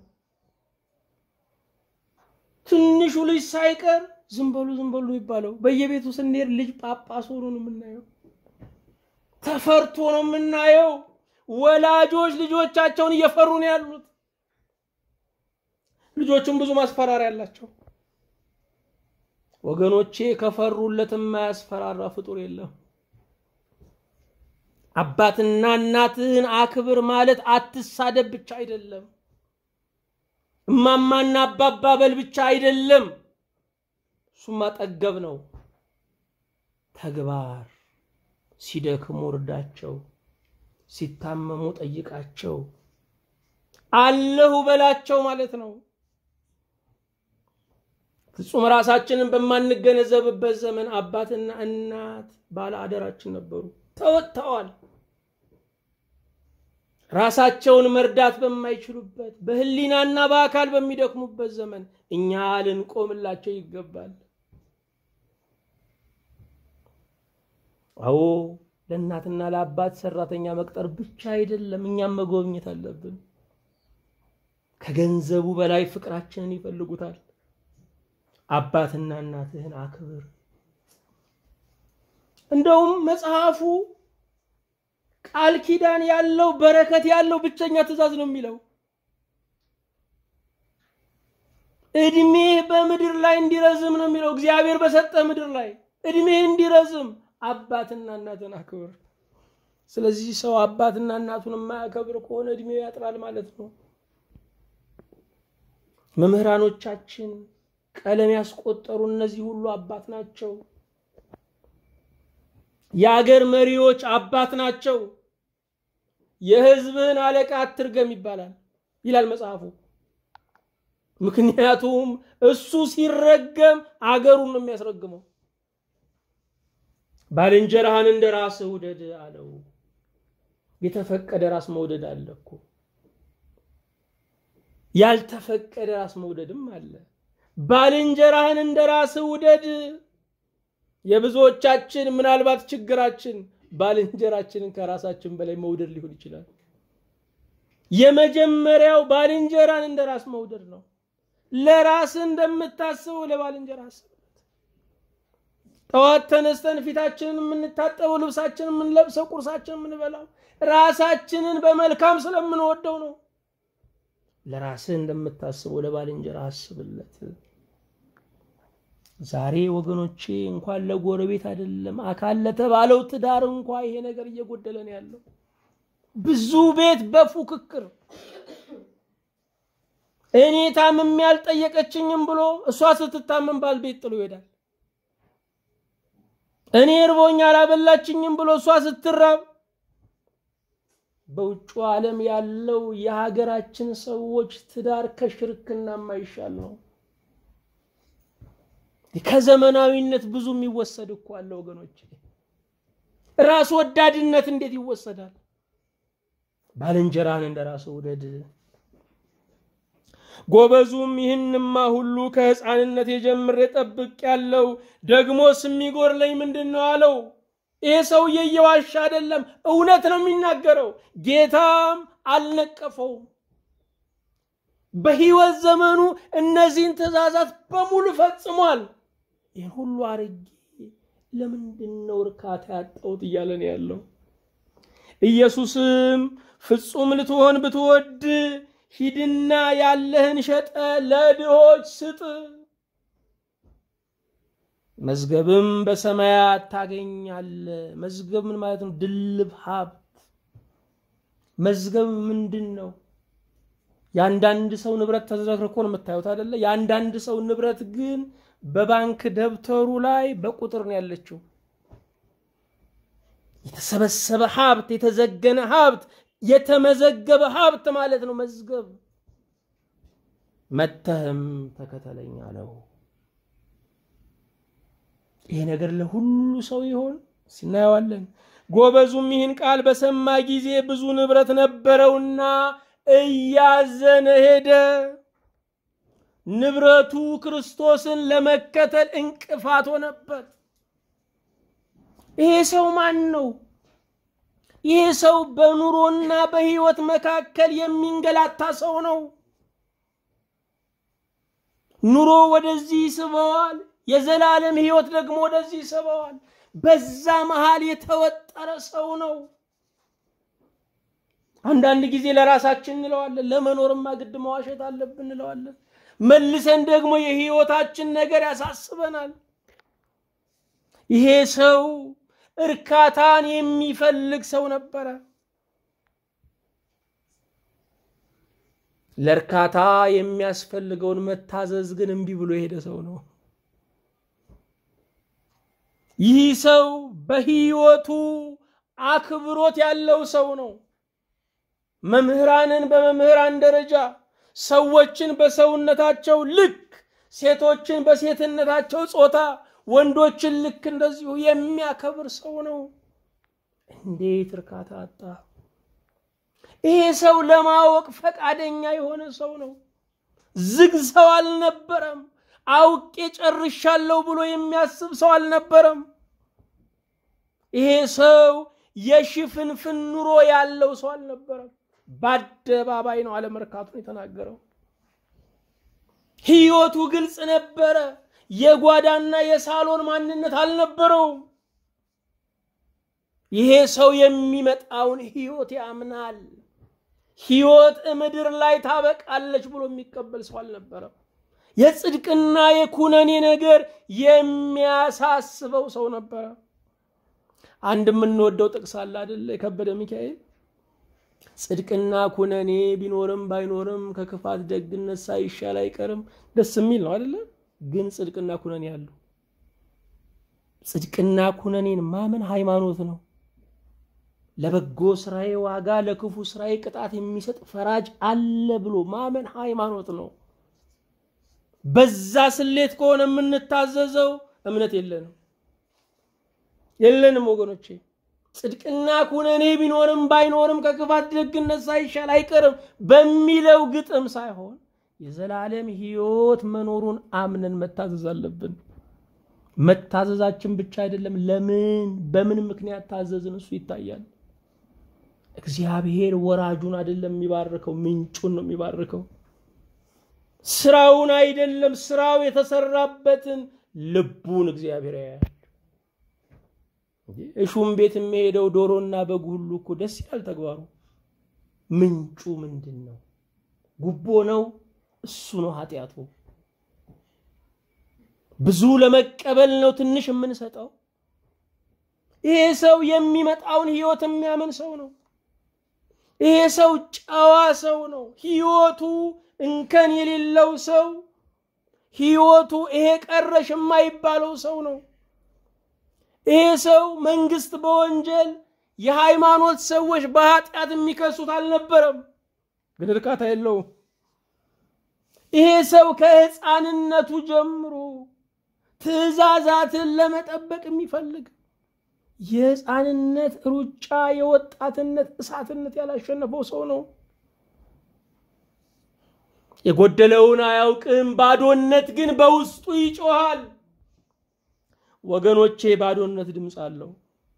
ትንሹ ልጅ ሳይቀር ዝም በሉ ዝም በሉ ይባለው። በየቤቱ ስንሄድ ልጅ ጳጳስ ሆኖ ነው የምናየው። ተፈርቶ ነው የምናየው። ወላጆች ልጆቻቸውን እየፈሩ ነው ያሉት። ልጆቹም ብዙ ማስፈራሪያ አላቸው። ወገኖቼ ከፈሩለት የማያስፈራራ ፍጡር የለም። አባትና እናትህን አክብር ማለት አትሳደብ ብቻ አይደለም። እማማና አባባ በል ብቻ አይደለም። እሱማ ጠገብ ነው። ተግባር ሲደክሙ እርዳቸው፣ ሲታመሙ ጠይቃቸው፣ አለሁ በላቸው ማለት ነው። ፍጹም ራሳችንን በማንገነዘብበት ዘመን አባትና እናት ባለ አደራችን ነበሩ፣ ተወጥተዋል። ራሳቸውን መርዳት በማይችሉበት በህሊናና በአካል በሚደክሙበት ዘመን እኛ ልንቆምላቸው ይገባል። አዎ ለእናትና ለአባት ሰራተኛ መቅጠር ብቻ አይደለም፣ እኛም መጎብኘት አለብን። ከገንዘቡ በላይ ፍቅራችንን ይፈልጉታል። አባትና እናትህን አክብር። እንደውም መጽሐፉ ቃል ኪዳን ያለው በረከት ያለው ብቸኛ ትእዛዝ ነው የሚለው። እድሜህ በምድር ላይ እንዲረዝም ነው የሚለው። እግዚአብሔር በሰጠ ምድር ላይ እድሜህ እንዲረዝም አባትና እናትን አክብር። ስለዚህ ሰው አባትና እናቱን የማያከብር ከሆነ እድሜው ያጥራል ማለት ነው። መምህራኖቻችን ቀለም ያስቆጠሩ እነዚህ ሁሉ አባት ናቸው። የአገር መሪዎች አባት ናቸው። የሕዝብህን አለቃ አትርገም ይባላል ይላል መጽሐፉ። ምክንያቱም እሱ ሲረገም አገሩን ነው የሚያስረግመው። ባልንጀራህን እንደ ራስህ ውደድ አለው። የተፈቀደ ራስ መውደድ አለ እኮ፣ ያልተፈቀደ ራስ መውደድም አለ። ባልንጀራህን እንደ ራስህ ውደድ። የብዙዎቻችን ምናልባት ችግራችን ባልንጀራችንን ከራሳችን በላይ መውደድ ሊሆን ይችላል። የመጀመሪያው ባልንጀራን እንደ ራስ መውደድ ነው። ለራስ እንደምታስበው ለባልንጀራ አስብለት። ጠዋት ተነስተን ፊታችንን የምንታጠበው፣ ልብሳችንን የምንለብሰው፣ ቁርሳችንን የምንበላው ራሳችንን በመልካም ስለምንወደው ነው። ለራስህ እንደምታስበው ለባልንጀራ አስብለት። ዛሬ ወገኖቼ እንኳን ለጎረቤት አይደለም አካል ለተባለው ትዳር እንኳ ይሄ ነገር እየጎደለን ያለው ብዙ ቤት በፉክክር እኔ ታምም ያልጠየቀችኝም ብሎ እሷ ስትታመም ባል ቤት ጥሎ ይሄዳል። እኔ እርቦኛ አላበላችኝም ብሎ እሷ ስትራብ በውጩ ዓለም ያለው የሀገራችን ሰዎች ትዳር ከሽርክና የማይሻል ነው። ከዘመናዊነት ብዙ የሚወሰድ እኮ አለ ወገኖች። ራስ ወዳድነት እንዴት ይወሰዳል? ባልንጀራህን እንደ ራስ ውደድ። ጎበዙም ይህንማ ሁሉ ከሕፃንነት የጀምሬ ጠብቅ ያለው ደግሞስ የሚጎድለኝ ምንድን ነው አለው። ይሄ ሰውዬ እየዋሻ አይደለም፣ እውነት ነው የሚናገረው። ጌታም አልነቀፈውም። በሕይወት ዘመኑ እነዚህን ትእዛዛት በሙሉ ፈጽሟል። ይህን ሁሉ አርጌ ለምንድን ነው እርካታ ያጣሁት እያለ ነው ያለው። ኢየሱስም ፍጹም ልትሆን ብትወድ ሂድና ያለህን ሸጠ ለድሆች ስጥ፣ መዝገብም በሰማያት ታገኛለህ። መዝገብ ምን ማለት ነው? ድልብ ሀብት። መዝገብ ምንድን ነው? የአንዳንድ ሰው ንብረት ተዝረክርኮ ነው የምታዩት አይደለ? የአንዳንድ ሰው ንብረት ግን በባንክ ደብተሩ ላይ በቁጥር ነው ያለችው። የተሰበሰበ ሀብት፣ የተዘገነ ሀብት፣ የተመዘገበ ሀብት ማለት ነው መዝገብ። መተህም ተከተለኝ አለው። ይሄ ነገር ለሁሉ ሰው ይሆን ሲናየዋለን። ጎበዙም ይህን ቃል በሰማ ጊዜ ብዙ ንብረት ነበረውና እያዘነ ሄደ። ንብረቱ ክርስቶስን ለመከተል እንቅፋት ሆነበት። ይሄ ሰው ማን ነው? ይሄ ሰው በኑሮና በሕይወት መካከል የሚንገላታ ሰው ነው። ኑሮ ወደዚህ ይስበዋል፣ የዘላለም ሕይወት ደግሞ ወደዚህ ይስበዋል። በዛ መሃል የተወጠረ ሰው ነው። አንዳንድ ጊዜ ለራሳችን እንለዋለን፣ ለመኖርማ ግድ መዋሸት አለብን እንለዋለን። መልሰን ደግሞ የሕይወታችን ነገር ያሳስበናል። ይሄ ሰው እርካታን የሚፈልግ ሰው ነበረ። ለእርካታ የሚያስፈልገውን መታዘዝ ግን እምቢ ብሎ የሄደ ሰው ነው። ይህ ሰው በሕይወቱ አክብሮት ያለው ሰው ነው። መምህራንን በመምህራን ደረጃ፣ ሰዎችን በሰውነታቸው ልክ፣ ሴቶችን በሴትነታቸው ጾታ፣ ወንዶችን ልክ እንደዚሁ የሚያከብር ሰው ነው። እንዴት እርካታ አጣ! ይሄ ሰው ለማወቅ ፈቃደኛ የሆነ ሰው ነው። ዝግ ሰው አልነበረም። አውቄ ጨርሻለሁ ብሎ የሚያስብ ሰው አልነበረም። ይሄ ሰው የሽፍንፍን ኑሮ ያለው ሰው አልነበረም። በአደባባይ ነው አለመርካቱን የተናገረው። ሕይወቱ ግልጽ ነበረ። የጓዳና የሳሎን ማንነት አልነበረውም። ይሄ ሰው የሚመጣውን ሕይወት ያምናል። ሕይወት ምድር ላይ ታበቃለች ብሎ የሚቀበል ሰው አልነበረም። የጽድቅና የኩነኔ ነገር የሚያሳስበው ሰው ነበረ። አንድ የምንወደው ጥቅስ አለ አይደለ? የከበደ ሚካኤል ጽድቅና ኩነኔ ቢኖርም ባይኖርም ከክፋት ደግነት ሳይሻል አይቀርም። ደስ የሚል ነው አይደለ? ግን ጽድቅና ኩነኔ አሉ። ጽድቅና ኩነኔን ማመን ሃይማኖት ነው። ለበጎ ስራዬ ዋጋ ለክፉ ስራዬ ቅጣት የሚሰጥ ፈራጅ አለ ብሎ ማመን ሃይማኖት ነው። በዛ ስሌት ከሆነ የምንታዘዘው እምነት የለንም የለንም ወገኖቼ። ጽድቅና ኩነኔ ቢኖርም ባይኖርም ከክፋት ደግነት ሳይሻል አይቀርም በሚለው ግጥም ሳይሆን የዘላለም ሕይወት መኖሩን አምነን መታዘዝ አለብን። መታዘዛችን ብቻ አይደለም፣ ለምን በምን ምክንያት ታዘዝን እሱ ይታያል። እግዚአብሔር ወራጁን አይደለም የሚባርከው፣ ምንጩን ነው የሚባርከው። ስራውን አይደለም፣ ስራው የተሰራበትን ልቡን እግዚአብሔር ያያል። እሹም ቤት የሚሄደው ዶሮና በግ ሁሉ እኮ ደስ ይላል ተግባሩ። ምንጩ ምንድን ነው? ጉቦ ነው፣ እሱ ነው ኃጢአቱ። ብዙ ለመቀበል ነው ትንሽ የምንሰጠው። ይሄ ሰው የሚመጣውን ህይወት የሚያምን ሰው ነው። ይሄ ሰው ጨዋ ሰው ነው። ህይወቱ እንከን የሌለው ሰው፣ ህይወቱ ይሄ ቀረሽ የማይባለው ሰው ነው። ይሄ ሰው መንግስት በወንጀል የሃይማኖት ሰዎች በኃጢአት የሚከሱት አልነበረም፣ ግን እርካታ የለውም። ይሄ ሰው ከህፃንነቱ ጀምሮ ትእዛዛትን ለመጠበቅ የሚፈልግ የህፃንነት ሩጫ የወጣትነት እሳትነት ያላሸነፈው ሰው ነው። የጎደለውን አያውቅም፣ ባዶነት ግን በውስጡ ይጮሃል። ወገኖቼ ባዶነት ድምፅ አለው።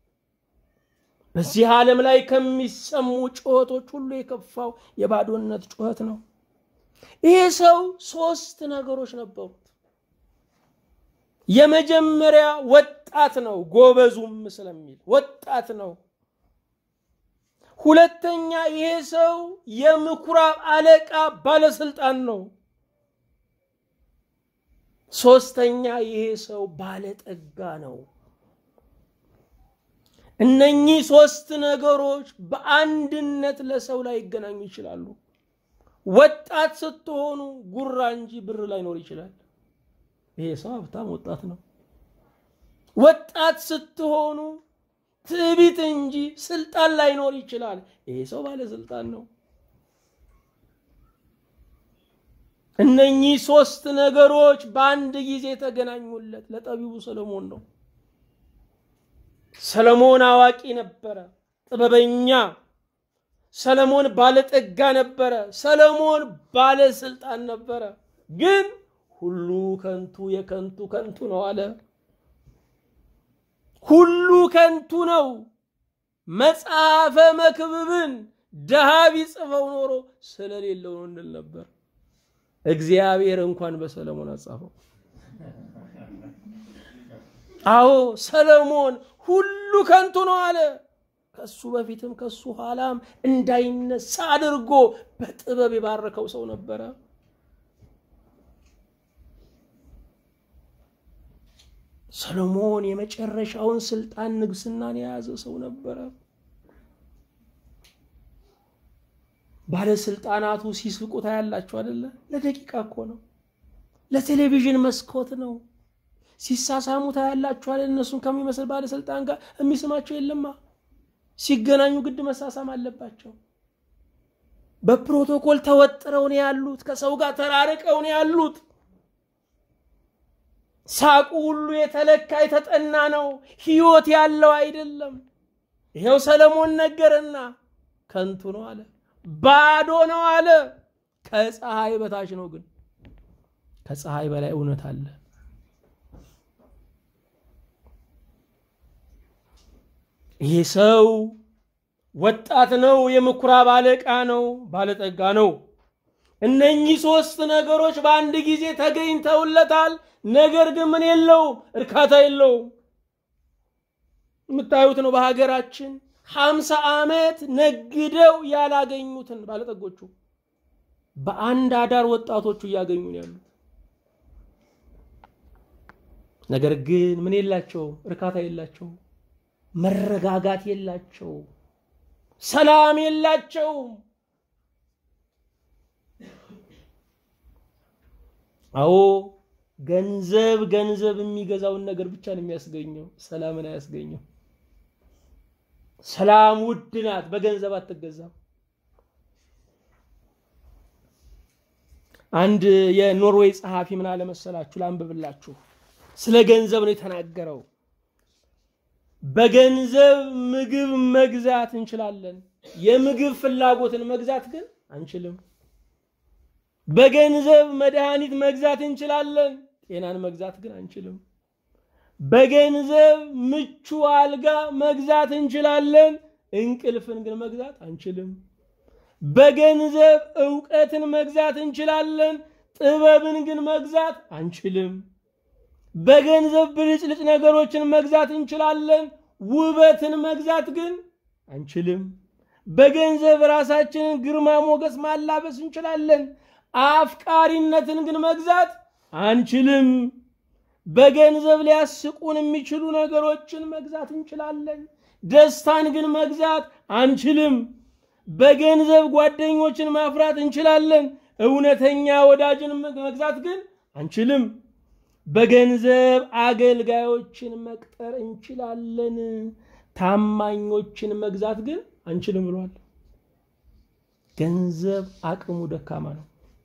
በዚህ ዓለም ላይ ከሚሰሙ ጩኸቶች ሁሉ የከፋው የባዶነት ጩኸት ነው። ይሄ ሰው ሶስት ነገሮች ነበሩት። የመጀመሪያ ወጣት ነው፣ ጎበዙም ስለሚል ወጣት ነው። ሁለተኛ ይሄ ሰው የምኩራብ አለቃ ባለስልጣን ነው። ሶስተኛ ይሄ ሰው ባለጠጋ ነው። እነኚህ ሶስት ነገሮች በአንድነት ለሰው ላይ ይገናኙ ይችላሉ። ወጣት ስትሆኑ ጉራ እንጂ ብር ላይኖር ይችላል። ይሄ ሰው ሀብታም ወጣት ነው። ወጣት ስትሆኑ ትዕቢት እንጂ ስልጣን ላይኖር ይችላል። ይሄ ሰው ባለስልጣን ነው። እነኚህ ሶስት ነገሮች በአንድ ጊዜ የተገናኙለት ለጠቢቡ ሰለሞን ነው። ሰለሞን አዋቂ ነበረ፣ ጥበበኛ። ሰለሞን ባለጠጋ ነበረ። ሰለሞን ባለስልጣን ነበረ። ግን ሁሉ ከንቱ የከንቱ ከንቱ ነው አለ። ሁሉ ከንቱ ነው። መጽሐፈ መክብብን ድሃ ቢጽፈው ኖሮ ስለሌለው ነው እንል ነበር። እግዚአብሔር እንኳን በሰለሞን አጻፈው። አዎ ሰለሞን ሁሉ ከንቱ ነው አለ። ከሱ በፊትም ከሱ ኋላም እንዳይነሳ አድርጎ በጥበብ የባረከው ሰው ነበረ። ሰሎሞን የመጨረሻውን ስልጣን ንግስናን የያዘ ሰው ነበረ። ባለስልጣናቱ ሲስቁ ታያላችሁ አደለ? ለደቂቃ እኮ ነው፣ ለቴሌቪዥን መስኮት ነው። ሲሳሳሙ ታያላችሁ አለ። እነሱን ከሚመስል ባለስልጣን ጋር የሚስማቸው የለማ። ሲገናኙ ግድ መሳሳም አለባቸው። በፕሮቶኮል ተወጥረው ነው ያሉት። ከሰው ጋር ተራርቀው ነው ያሉት። ሳቁ ሁሉ የተለካ የተጠና ነው። ህይወት ያለው አይደለም። ይኸው ሰለሞን ነገርና ከንቱ ነው አለ፣ ባዶ ነው አለ። ከፀሐይ በታች ነው፣ ግን ከፀሐይ በላይ እውነት አለ። ይህ ሰው ወጣት ነው፣ የምኩራብ አለቃ ነው፣ ባለጠጋ ነው። እነኚህ ሶስት ነገሮች በአንድ ጊዜ ተገኝተውለታል። ነገር ግን ምን የለውም፣ እርካታ የለውም። የምታዩት ነው። በሀገራችን ሀምሳ ዓመት ነግደው ያላገኙትን ባለጠጎቹ በአንድ አዳር ወጣቶቹ እያገኙ ነው ያሉት። ነገር ግን ምን የላቸውም፣ እርካታ የላቸውም፣ መረጋጋት የላቸውም፣ ሰላም የላቸውም። አዎ ገንዘብ ገንዘብ የሚገዛውን ነገር ብቻ ነው የሚያስገኘው፣ ሰላምን አያስገኘው። ሰላም ውድ ናት፣ በገንዘብ አትገዛም። አንድ የኖርዌይ ጸሐፊ ምን አለ መሰላችሁ? ላንብብላችሁ። ስለ ገንዘብ ነው የተናገረው። በገንዘብ ምግብ መግዛት እንችላለን፣ የምግብ ፍላጎትን መግዛት ግን አንችልም። በገንዘብ መድኃኒት መግዛት እንችላለን፣ ጤናን መግዛት ግን አንችልም። በገንዘብ ምቹ አልጋ መግዛት እንችላለን፣ እንቅልፍን ግን መግዛት አንችልም። በገንዘብ እውቀትን መግዛት እንችላለን፣ ጥበብን ግን መግዛት አንችልም። በገንዘብ ብልጭልጭ ነገሮችን መግዛት እንችላለን፣ ውበትን መግዛት ግን አንችልም። በገንዘብ ራሳችንን ግርማ ሞገስ ማላበስ እንችላለን። አፍቃሪነትን ግን መግዛት አንችልም። በገንዘብ ሊያስቁን የሚችሉ ነገሮችን መግዛት እንችላለን። ደስታን ግን መግዛት አንችልም። በገንዘብ ጓደኞችን ማፍራት እንችላለን። እውነተኛ ወዳጅን መግዛት ግን አንችልም። በገንዘብ አገልጋዮችን መቅጠር እንችላለን። ታማኞችን መግዛት ግን አንችልም ብሏል። ገንዘብ አቅሙ ደካማ ነው።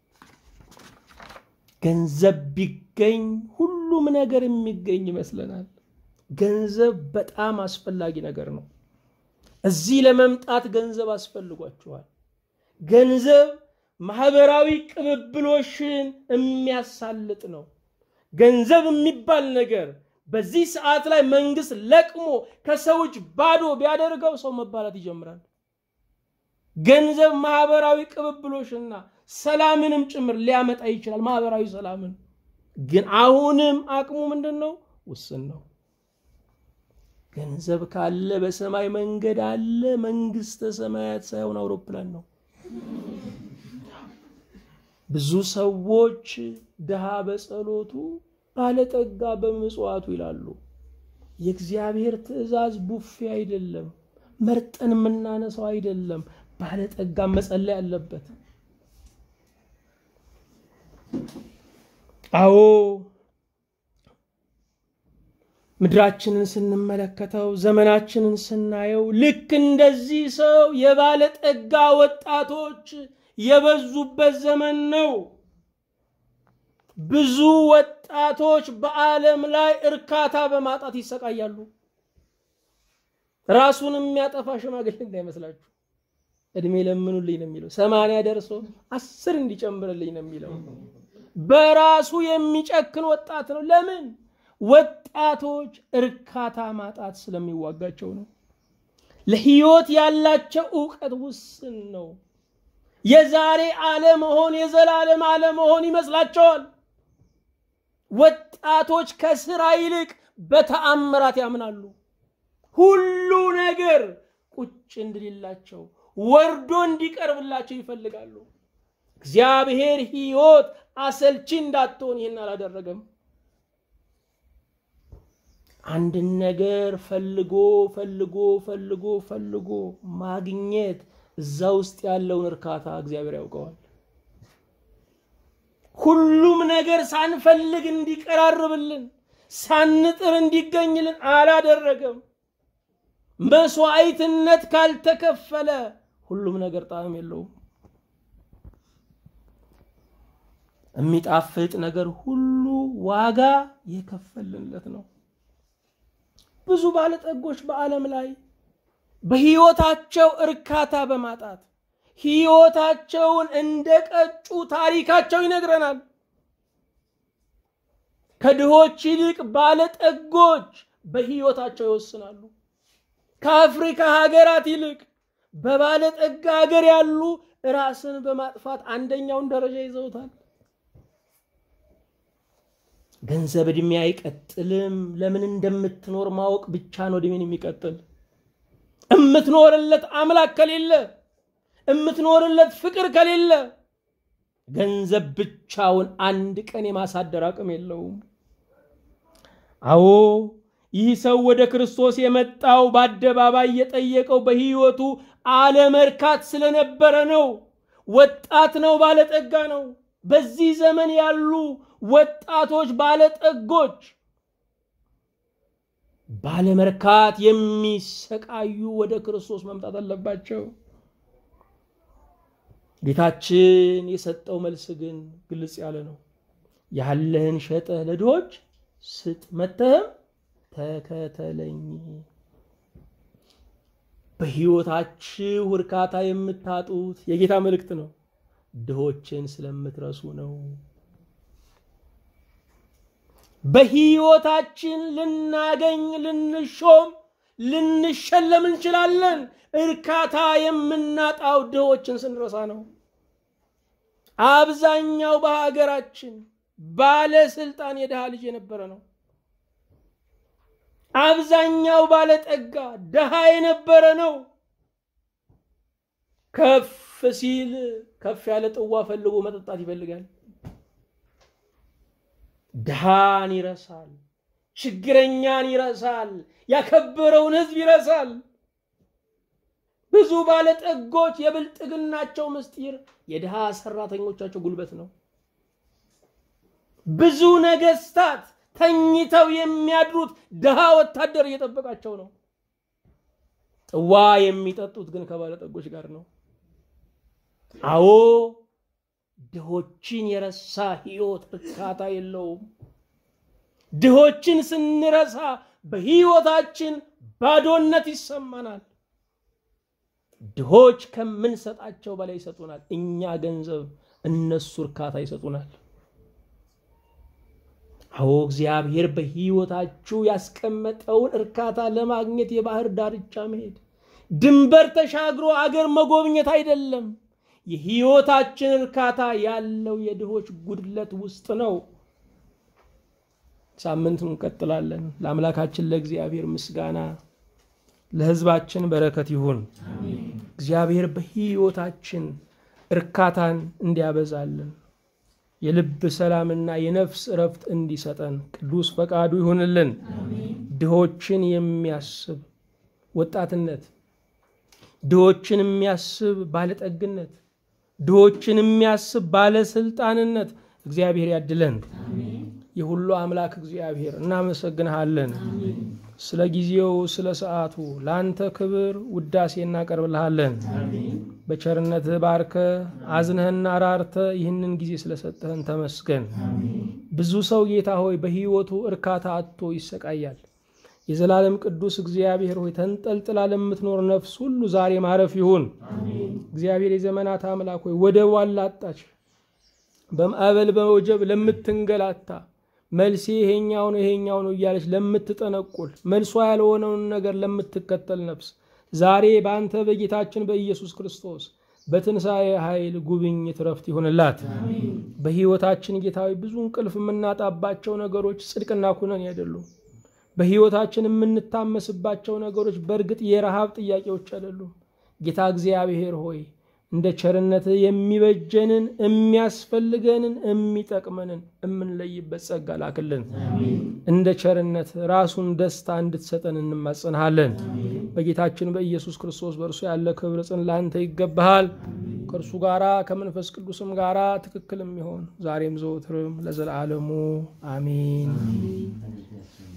ገንዘብ ቢገኝ ሁሉም ነገር የሚገኝ ይመስለናል። ገንዘብ በጣም አስፈላጊ ነገር ነው። እዚህ ለመምጣት ገንዘብ አስፈልጓችኋል። ገንዘብ ማህበራዊ ቅብብሎሽን የሚያሳልጥ ነው። ገንዘብ የሚባል ነገር በዚህ ሰዓት ላይ መንግስት ለቅሞ ከሰዎች ባዶ ቢያደርገው ሰው መባላት ይጀምራል። ገንዘብ ማህበራዊ ቅብብሎሽና ሰላምንም ጭምር ሊያመጣ ይችላል። ማህበራዊ ሰላምን ግን አሁንም አቅሙ ምንድን ነው? ውስን ነው። ገንዘብ ካለ በሰማይ መንገድ አለ። መንግስተ ሰማያት ሳይሆን አውሮፕላን ነው። ብዙ ሰዎች ድሃ በጸሎቱ ባለጠጋ በምጽዋቱ ይላሉ። የእግዚአብሔር ትእዛዝ ቡፌ አይደለም፣ መርጠን የምናነሳው አይደለም። ባለጠጋ መጸለይ አለበት። አዎ ምድራችንን ስንመለከተው ዘመናችንን ስናየው ልክ እንደዚህ ሰው የባለጠጋ ወጣቶች የበዙበት ዘመን ነው። ብዙ ወጣቶች በዓለም ላይ እርካታ በማጣት ይሰቃያሉ። ራሱን የሚያጠፋ ሽማግሌ እንዳይመስላችሁ። እድሜ ለምኑልኝ ነው የሚለው። ሰማንያ ደርሶ አስር እንዲጨምርልኝ ነው የሚለው። በራሱ የሚጨክን ወጣት ነው። ለምን? ወጣቶች እርካታ ማጣት ስለሚዋጋቸው ነው። ለህይወት ያላቸው እውቀት ውስን ነው። የዛሬ አለመሆን የዘላለም አለመሆን ይመስላቸዋል። ወጣቶች ከስራ ይልቅ በተአምራት ያምናሉ። ሁሉ ነገር ቁጭ እንድልላቸው ወርዶ እንዲቀርብላቸው ይፈልጋሉ። እግዚአብሔር ህይወት አሰልቺ እንዳትሆን ይህን አላደረገም። አንድን ነገር ፈልጎ ፈልጎ ፈልጎ ፈልጎ ማግኘት እዛ ውስጥ ያለውን እርካታ እግዚአብሔር ያውቀዋል። ሁሉም ነገር ሳንፈልግ እንዲቀራርብልን ሳንጥር እንዲገኝልን አላደረገም። መስዋዕትነት ካልተከፈለ ሁሉም ነገር ጣዕም የለውም። የሚጣፍጥ ነገር ሁሉ ዋጋ የከፈልንለት ነው። ብዙ ባለጠጎች በዓለም ላይ በህይወታቸው እርካታ በማጣት ህይወታቸውን እንደ ቀጩ ታሪካቸው ይነግረናል። ከድሆች ይልቅ ባለጠጎች በህይወታቸው ይወስናሉ። ከአፍሪካ ሀገራት ይልቅ በባለጠጋ ሀገር ያሉ ራስን በማጥፋት አንደኛውን ደረጃ ይዘውታል። ገንዘብ እድሜ አይቀጥልም። ለምን እንደምትኖር ማወቅ ብቻ ነው እድሜን የሚቀጥል። እምትኖርለት አምላክ ከሌለ፣ እምትኖርለት ፍቅር ከሌለ ገንዘብ ብቻውን አንድ ቀን የማሳደር አቅም የለውም። አዎ ይህ ሰው ወደ ክርስቶስ የመጣው በአደባባይ የጠየቀው በህይወቱ አለመርካት ስለነበረ ነው። ወጣት ነው፣ ባለጠጋ ነው። በዚህ ዘመን ያሉ ወጣቶች ባለጠጎች ባለመርካት የሚሰቃዩ ወደ ክርስቶስ መምጣት አለባቸው። ጌታችን የሰጠው መልስ ግን ግልጽ ያለ ነው። ያለህን ሸጠህ ለድሆች ስጥ፣ መተህም ተከተለኝ። በህይወታችሁ እርካታ የምታጡት የጌታ መልእክት ነው። ድሆችን ስለምትረሱ ነው። በህይወታችን ልናገኝ፣ ልንሾም፣ ልንሸለም እንችላለን። እርካታ የምናጣው ድሆችን ስንረሳ ነው። አብዛኛው በሀገራችን ባለስልጣን የድሃ ልጅ የነበረ ነው። አብዛኛው ባለጠጋ ድሃ የነበረ ነው። ከፍ ሲል ከፍ ያለ ጥዋ ፈልጎ መጠጣት ይፈልጋል። ድሃን ይረሳል፣ ችግረኛን ይረሳል፣ ያከበረውን ሕዝብ ይረሳል። ብዙ ባለጠጎች የብልጥግናቸው ምስጢር የድሃ ሰራተኞቻቸው ጉልበት ነው። ብዙ ነገስታት ተኝተው የሚያድሩት ድሃ ወታደር እየጠበቃቸው ነው። ጥዋ የሚጠጡት ግን ከባለጠጎች ጋር ነው። አዎ ድሆችን የረሳ ህይወት እርካታ የለውም። ድሆችን ስንረሳ በህይወታችን ባዶነት ይሰማናል። ድሆች ከምንሰጣቸው በላይ ይሰጡናል። እኛ ገንዘብ፣ እነሱ እርካታ ይሰጡናል። አዎ እግዚአብሔር በህይወታችሁ ያስቀመጠውን እርካታ ለማግኘት የባህር ዳርቻ መሄድ፣ ድንበር ተሻግሮ አገር መጎብኘት አይደለም። የህይወታችን እርካታ ያለው የድሆች ጉድለት ውስጥ ነው። ሳምንት እንቀጥላለን። ለአምላካችን ለእግዚአብሔር ምስጋና፣ ለህዝባችን በረከት ይሁን። እግዚአብሔር በህይወታችን እርካታን እንዲያበዛልን የልብ ሰላምና የነፍስ እረፍት እንዲሰጠን ቅዱስ ፈቃዱ ይሁንልን። ድሆችን የሚያስብ ወጣትነት፣ ድሆችን የሚያስብ ባለጠግነት፣ ድሆችን የሚያስብ ባለስልጣንነት እግዚአብሔር ያድለን። የሁሉ አምላክ እግዚአብሔር እናመሰግንሃለን። ስለ ጊዜው ስለ ሰዓቱ ለአንተ ክብር ውዳሴ እናቀርብልሃለን። በቸርነትህ ባርከ አዝነህና ራርተ ይህንን ጊዜ ስለሰጠህን ተመስገን። ብዙ ሰው ጌታ ሆይ በሕይወቱ እርካታ አጥቶ ይሰቃያል። የዘላለም ቅዱስ እግዚአብሔር ሆይ ተንጠልጥላ ለምትኖር ነፍስ ሁሉ ዛሬ ማረፍ ይሁን። እግዚአብሔር የዘመናት አምላክ ሆይ ወደቧን ላጣች በማዕበል በወጀብ ለምትንገላታ መልሴ ይሄኛው ነው ይሄኛው ነው እያለች ለምትጠነቁል መልሷ ያልሆነውን ነገር ለምትከተል ነፍስ ዛሬ በአንተ በጌታችን በኢየሱስ ክርስቶስ በትንሣኤ ኃይል ጉብኝት ረፍት ይሆንላት። በሕይወታችን ጌታዊ ብዙ እንቅልፍ የምናጣባቸው ነገሮች ጽድቅና ኩነኔ አይደሉም። በሕይወታችን የምንታመስባቸው ነገሮች በእርግጥ የረሃብ ጥያቄዎች አይደሉም። ጌታ እግዚአብሔር ሆይ እንደ ቸርነት የሚበጀንን የሚያስፈልገንን የሚጠቅመንን የምንለይበት ጸጋ ላክልን። እንደ ቸርነት ራሱን ደስታ እንድትሰጠን እንማጸንሃለን። በጌታችን በኢየሱስ ክርስቶስ በእርሱ ያለ ክብር ጽን ለአንተ ይገባሃል። ከእርሱ ጋራ ከመንፈስ ቅዱስም ጋራ ትክክል የሚሆን ዛሬም ዘወትርም ለዘላለሙ አሜን።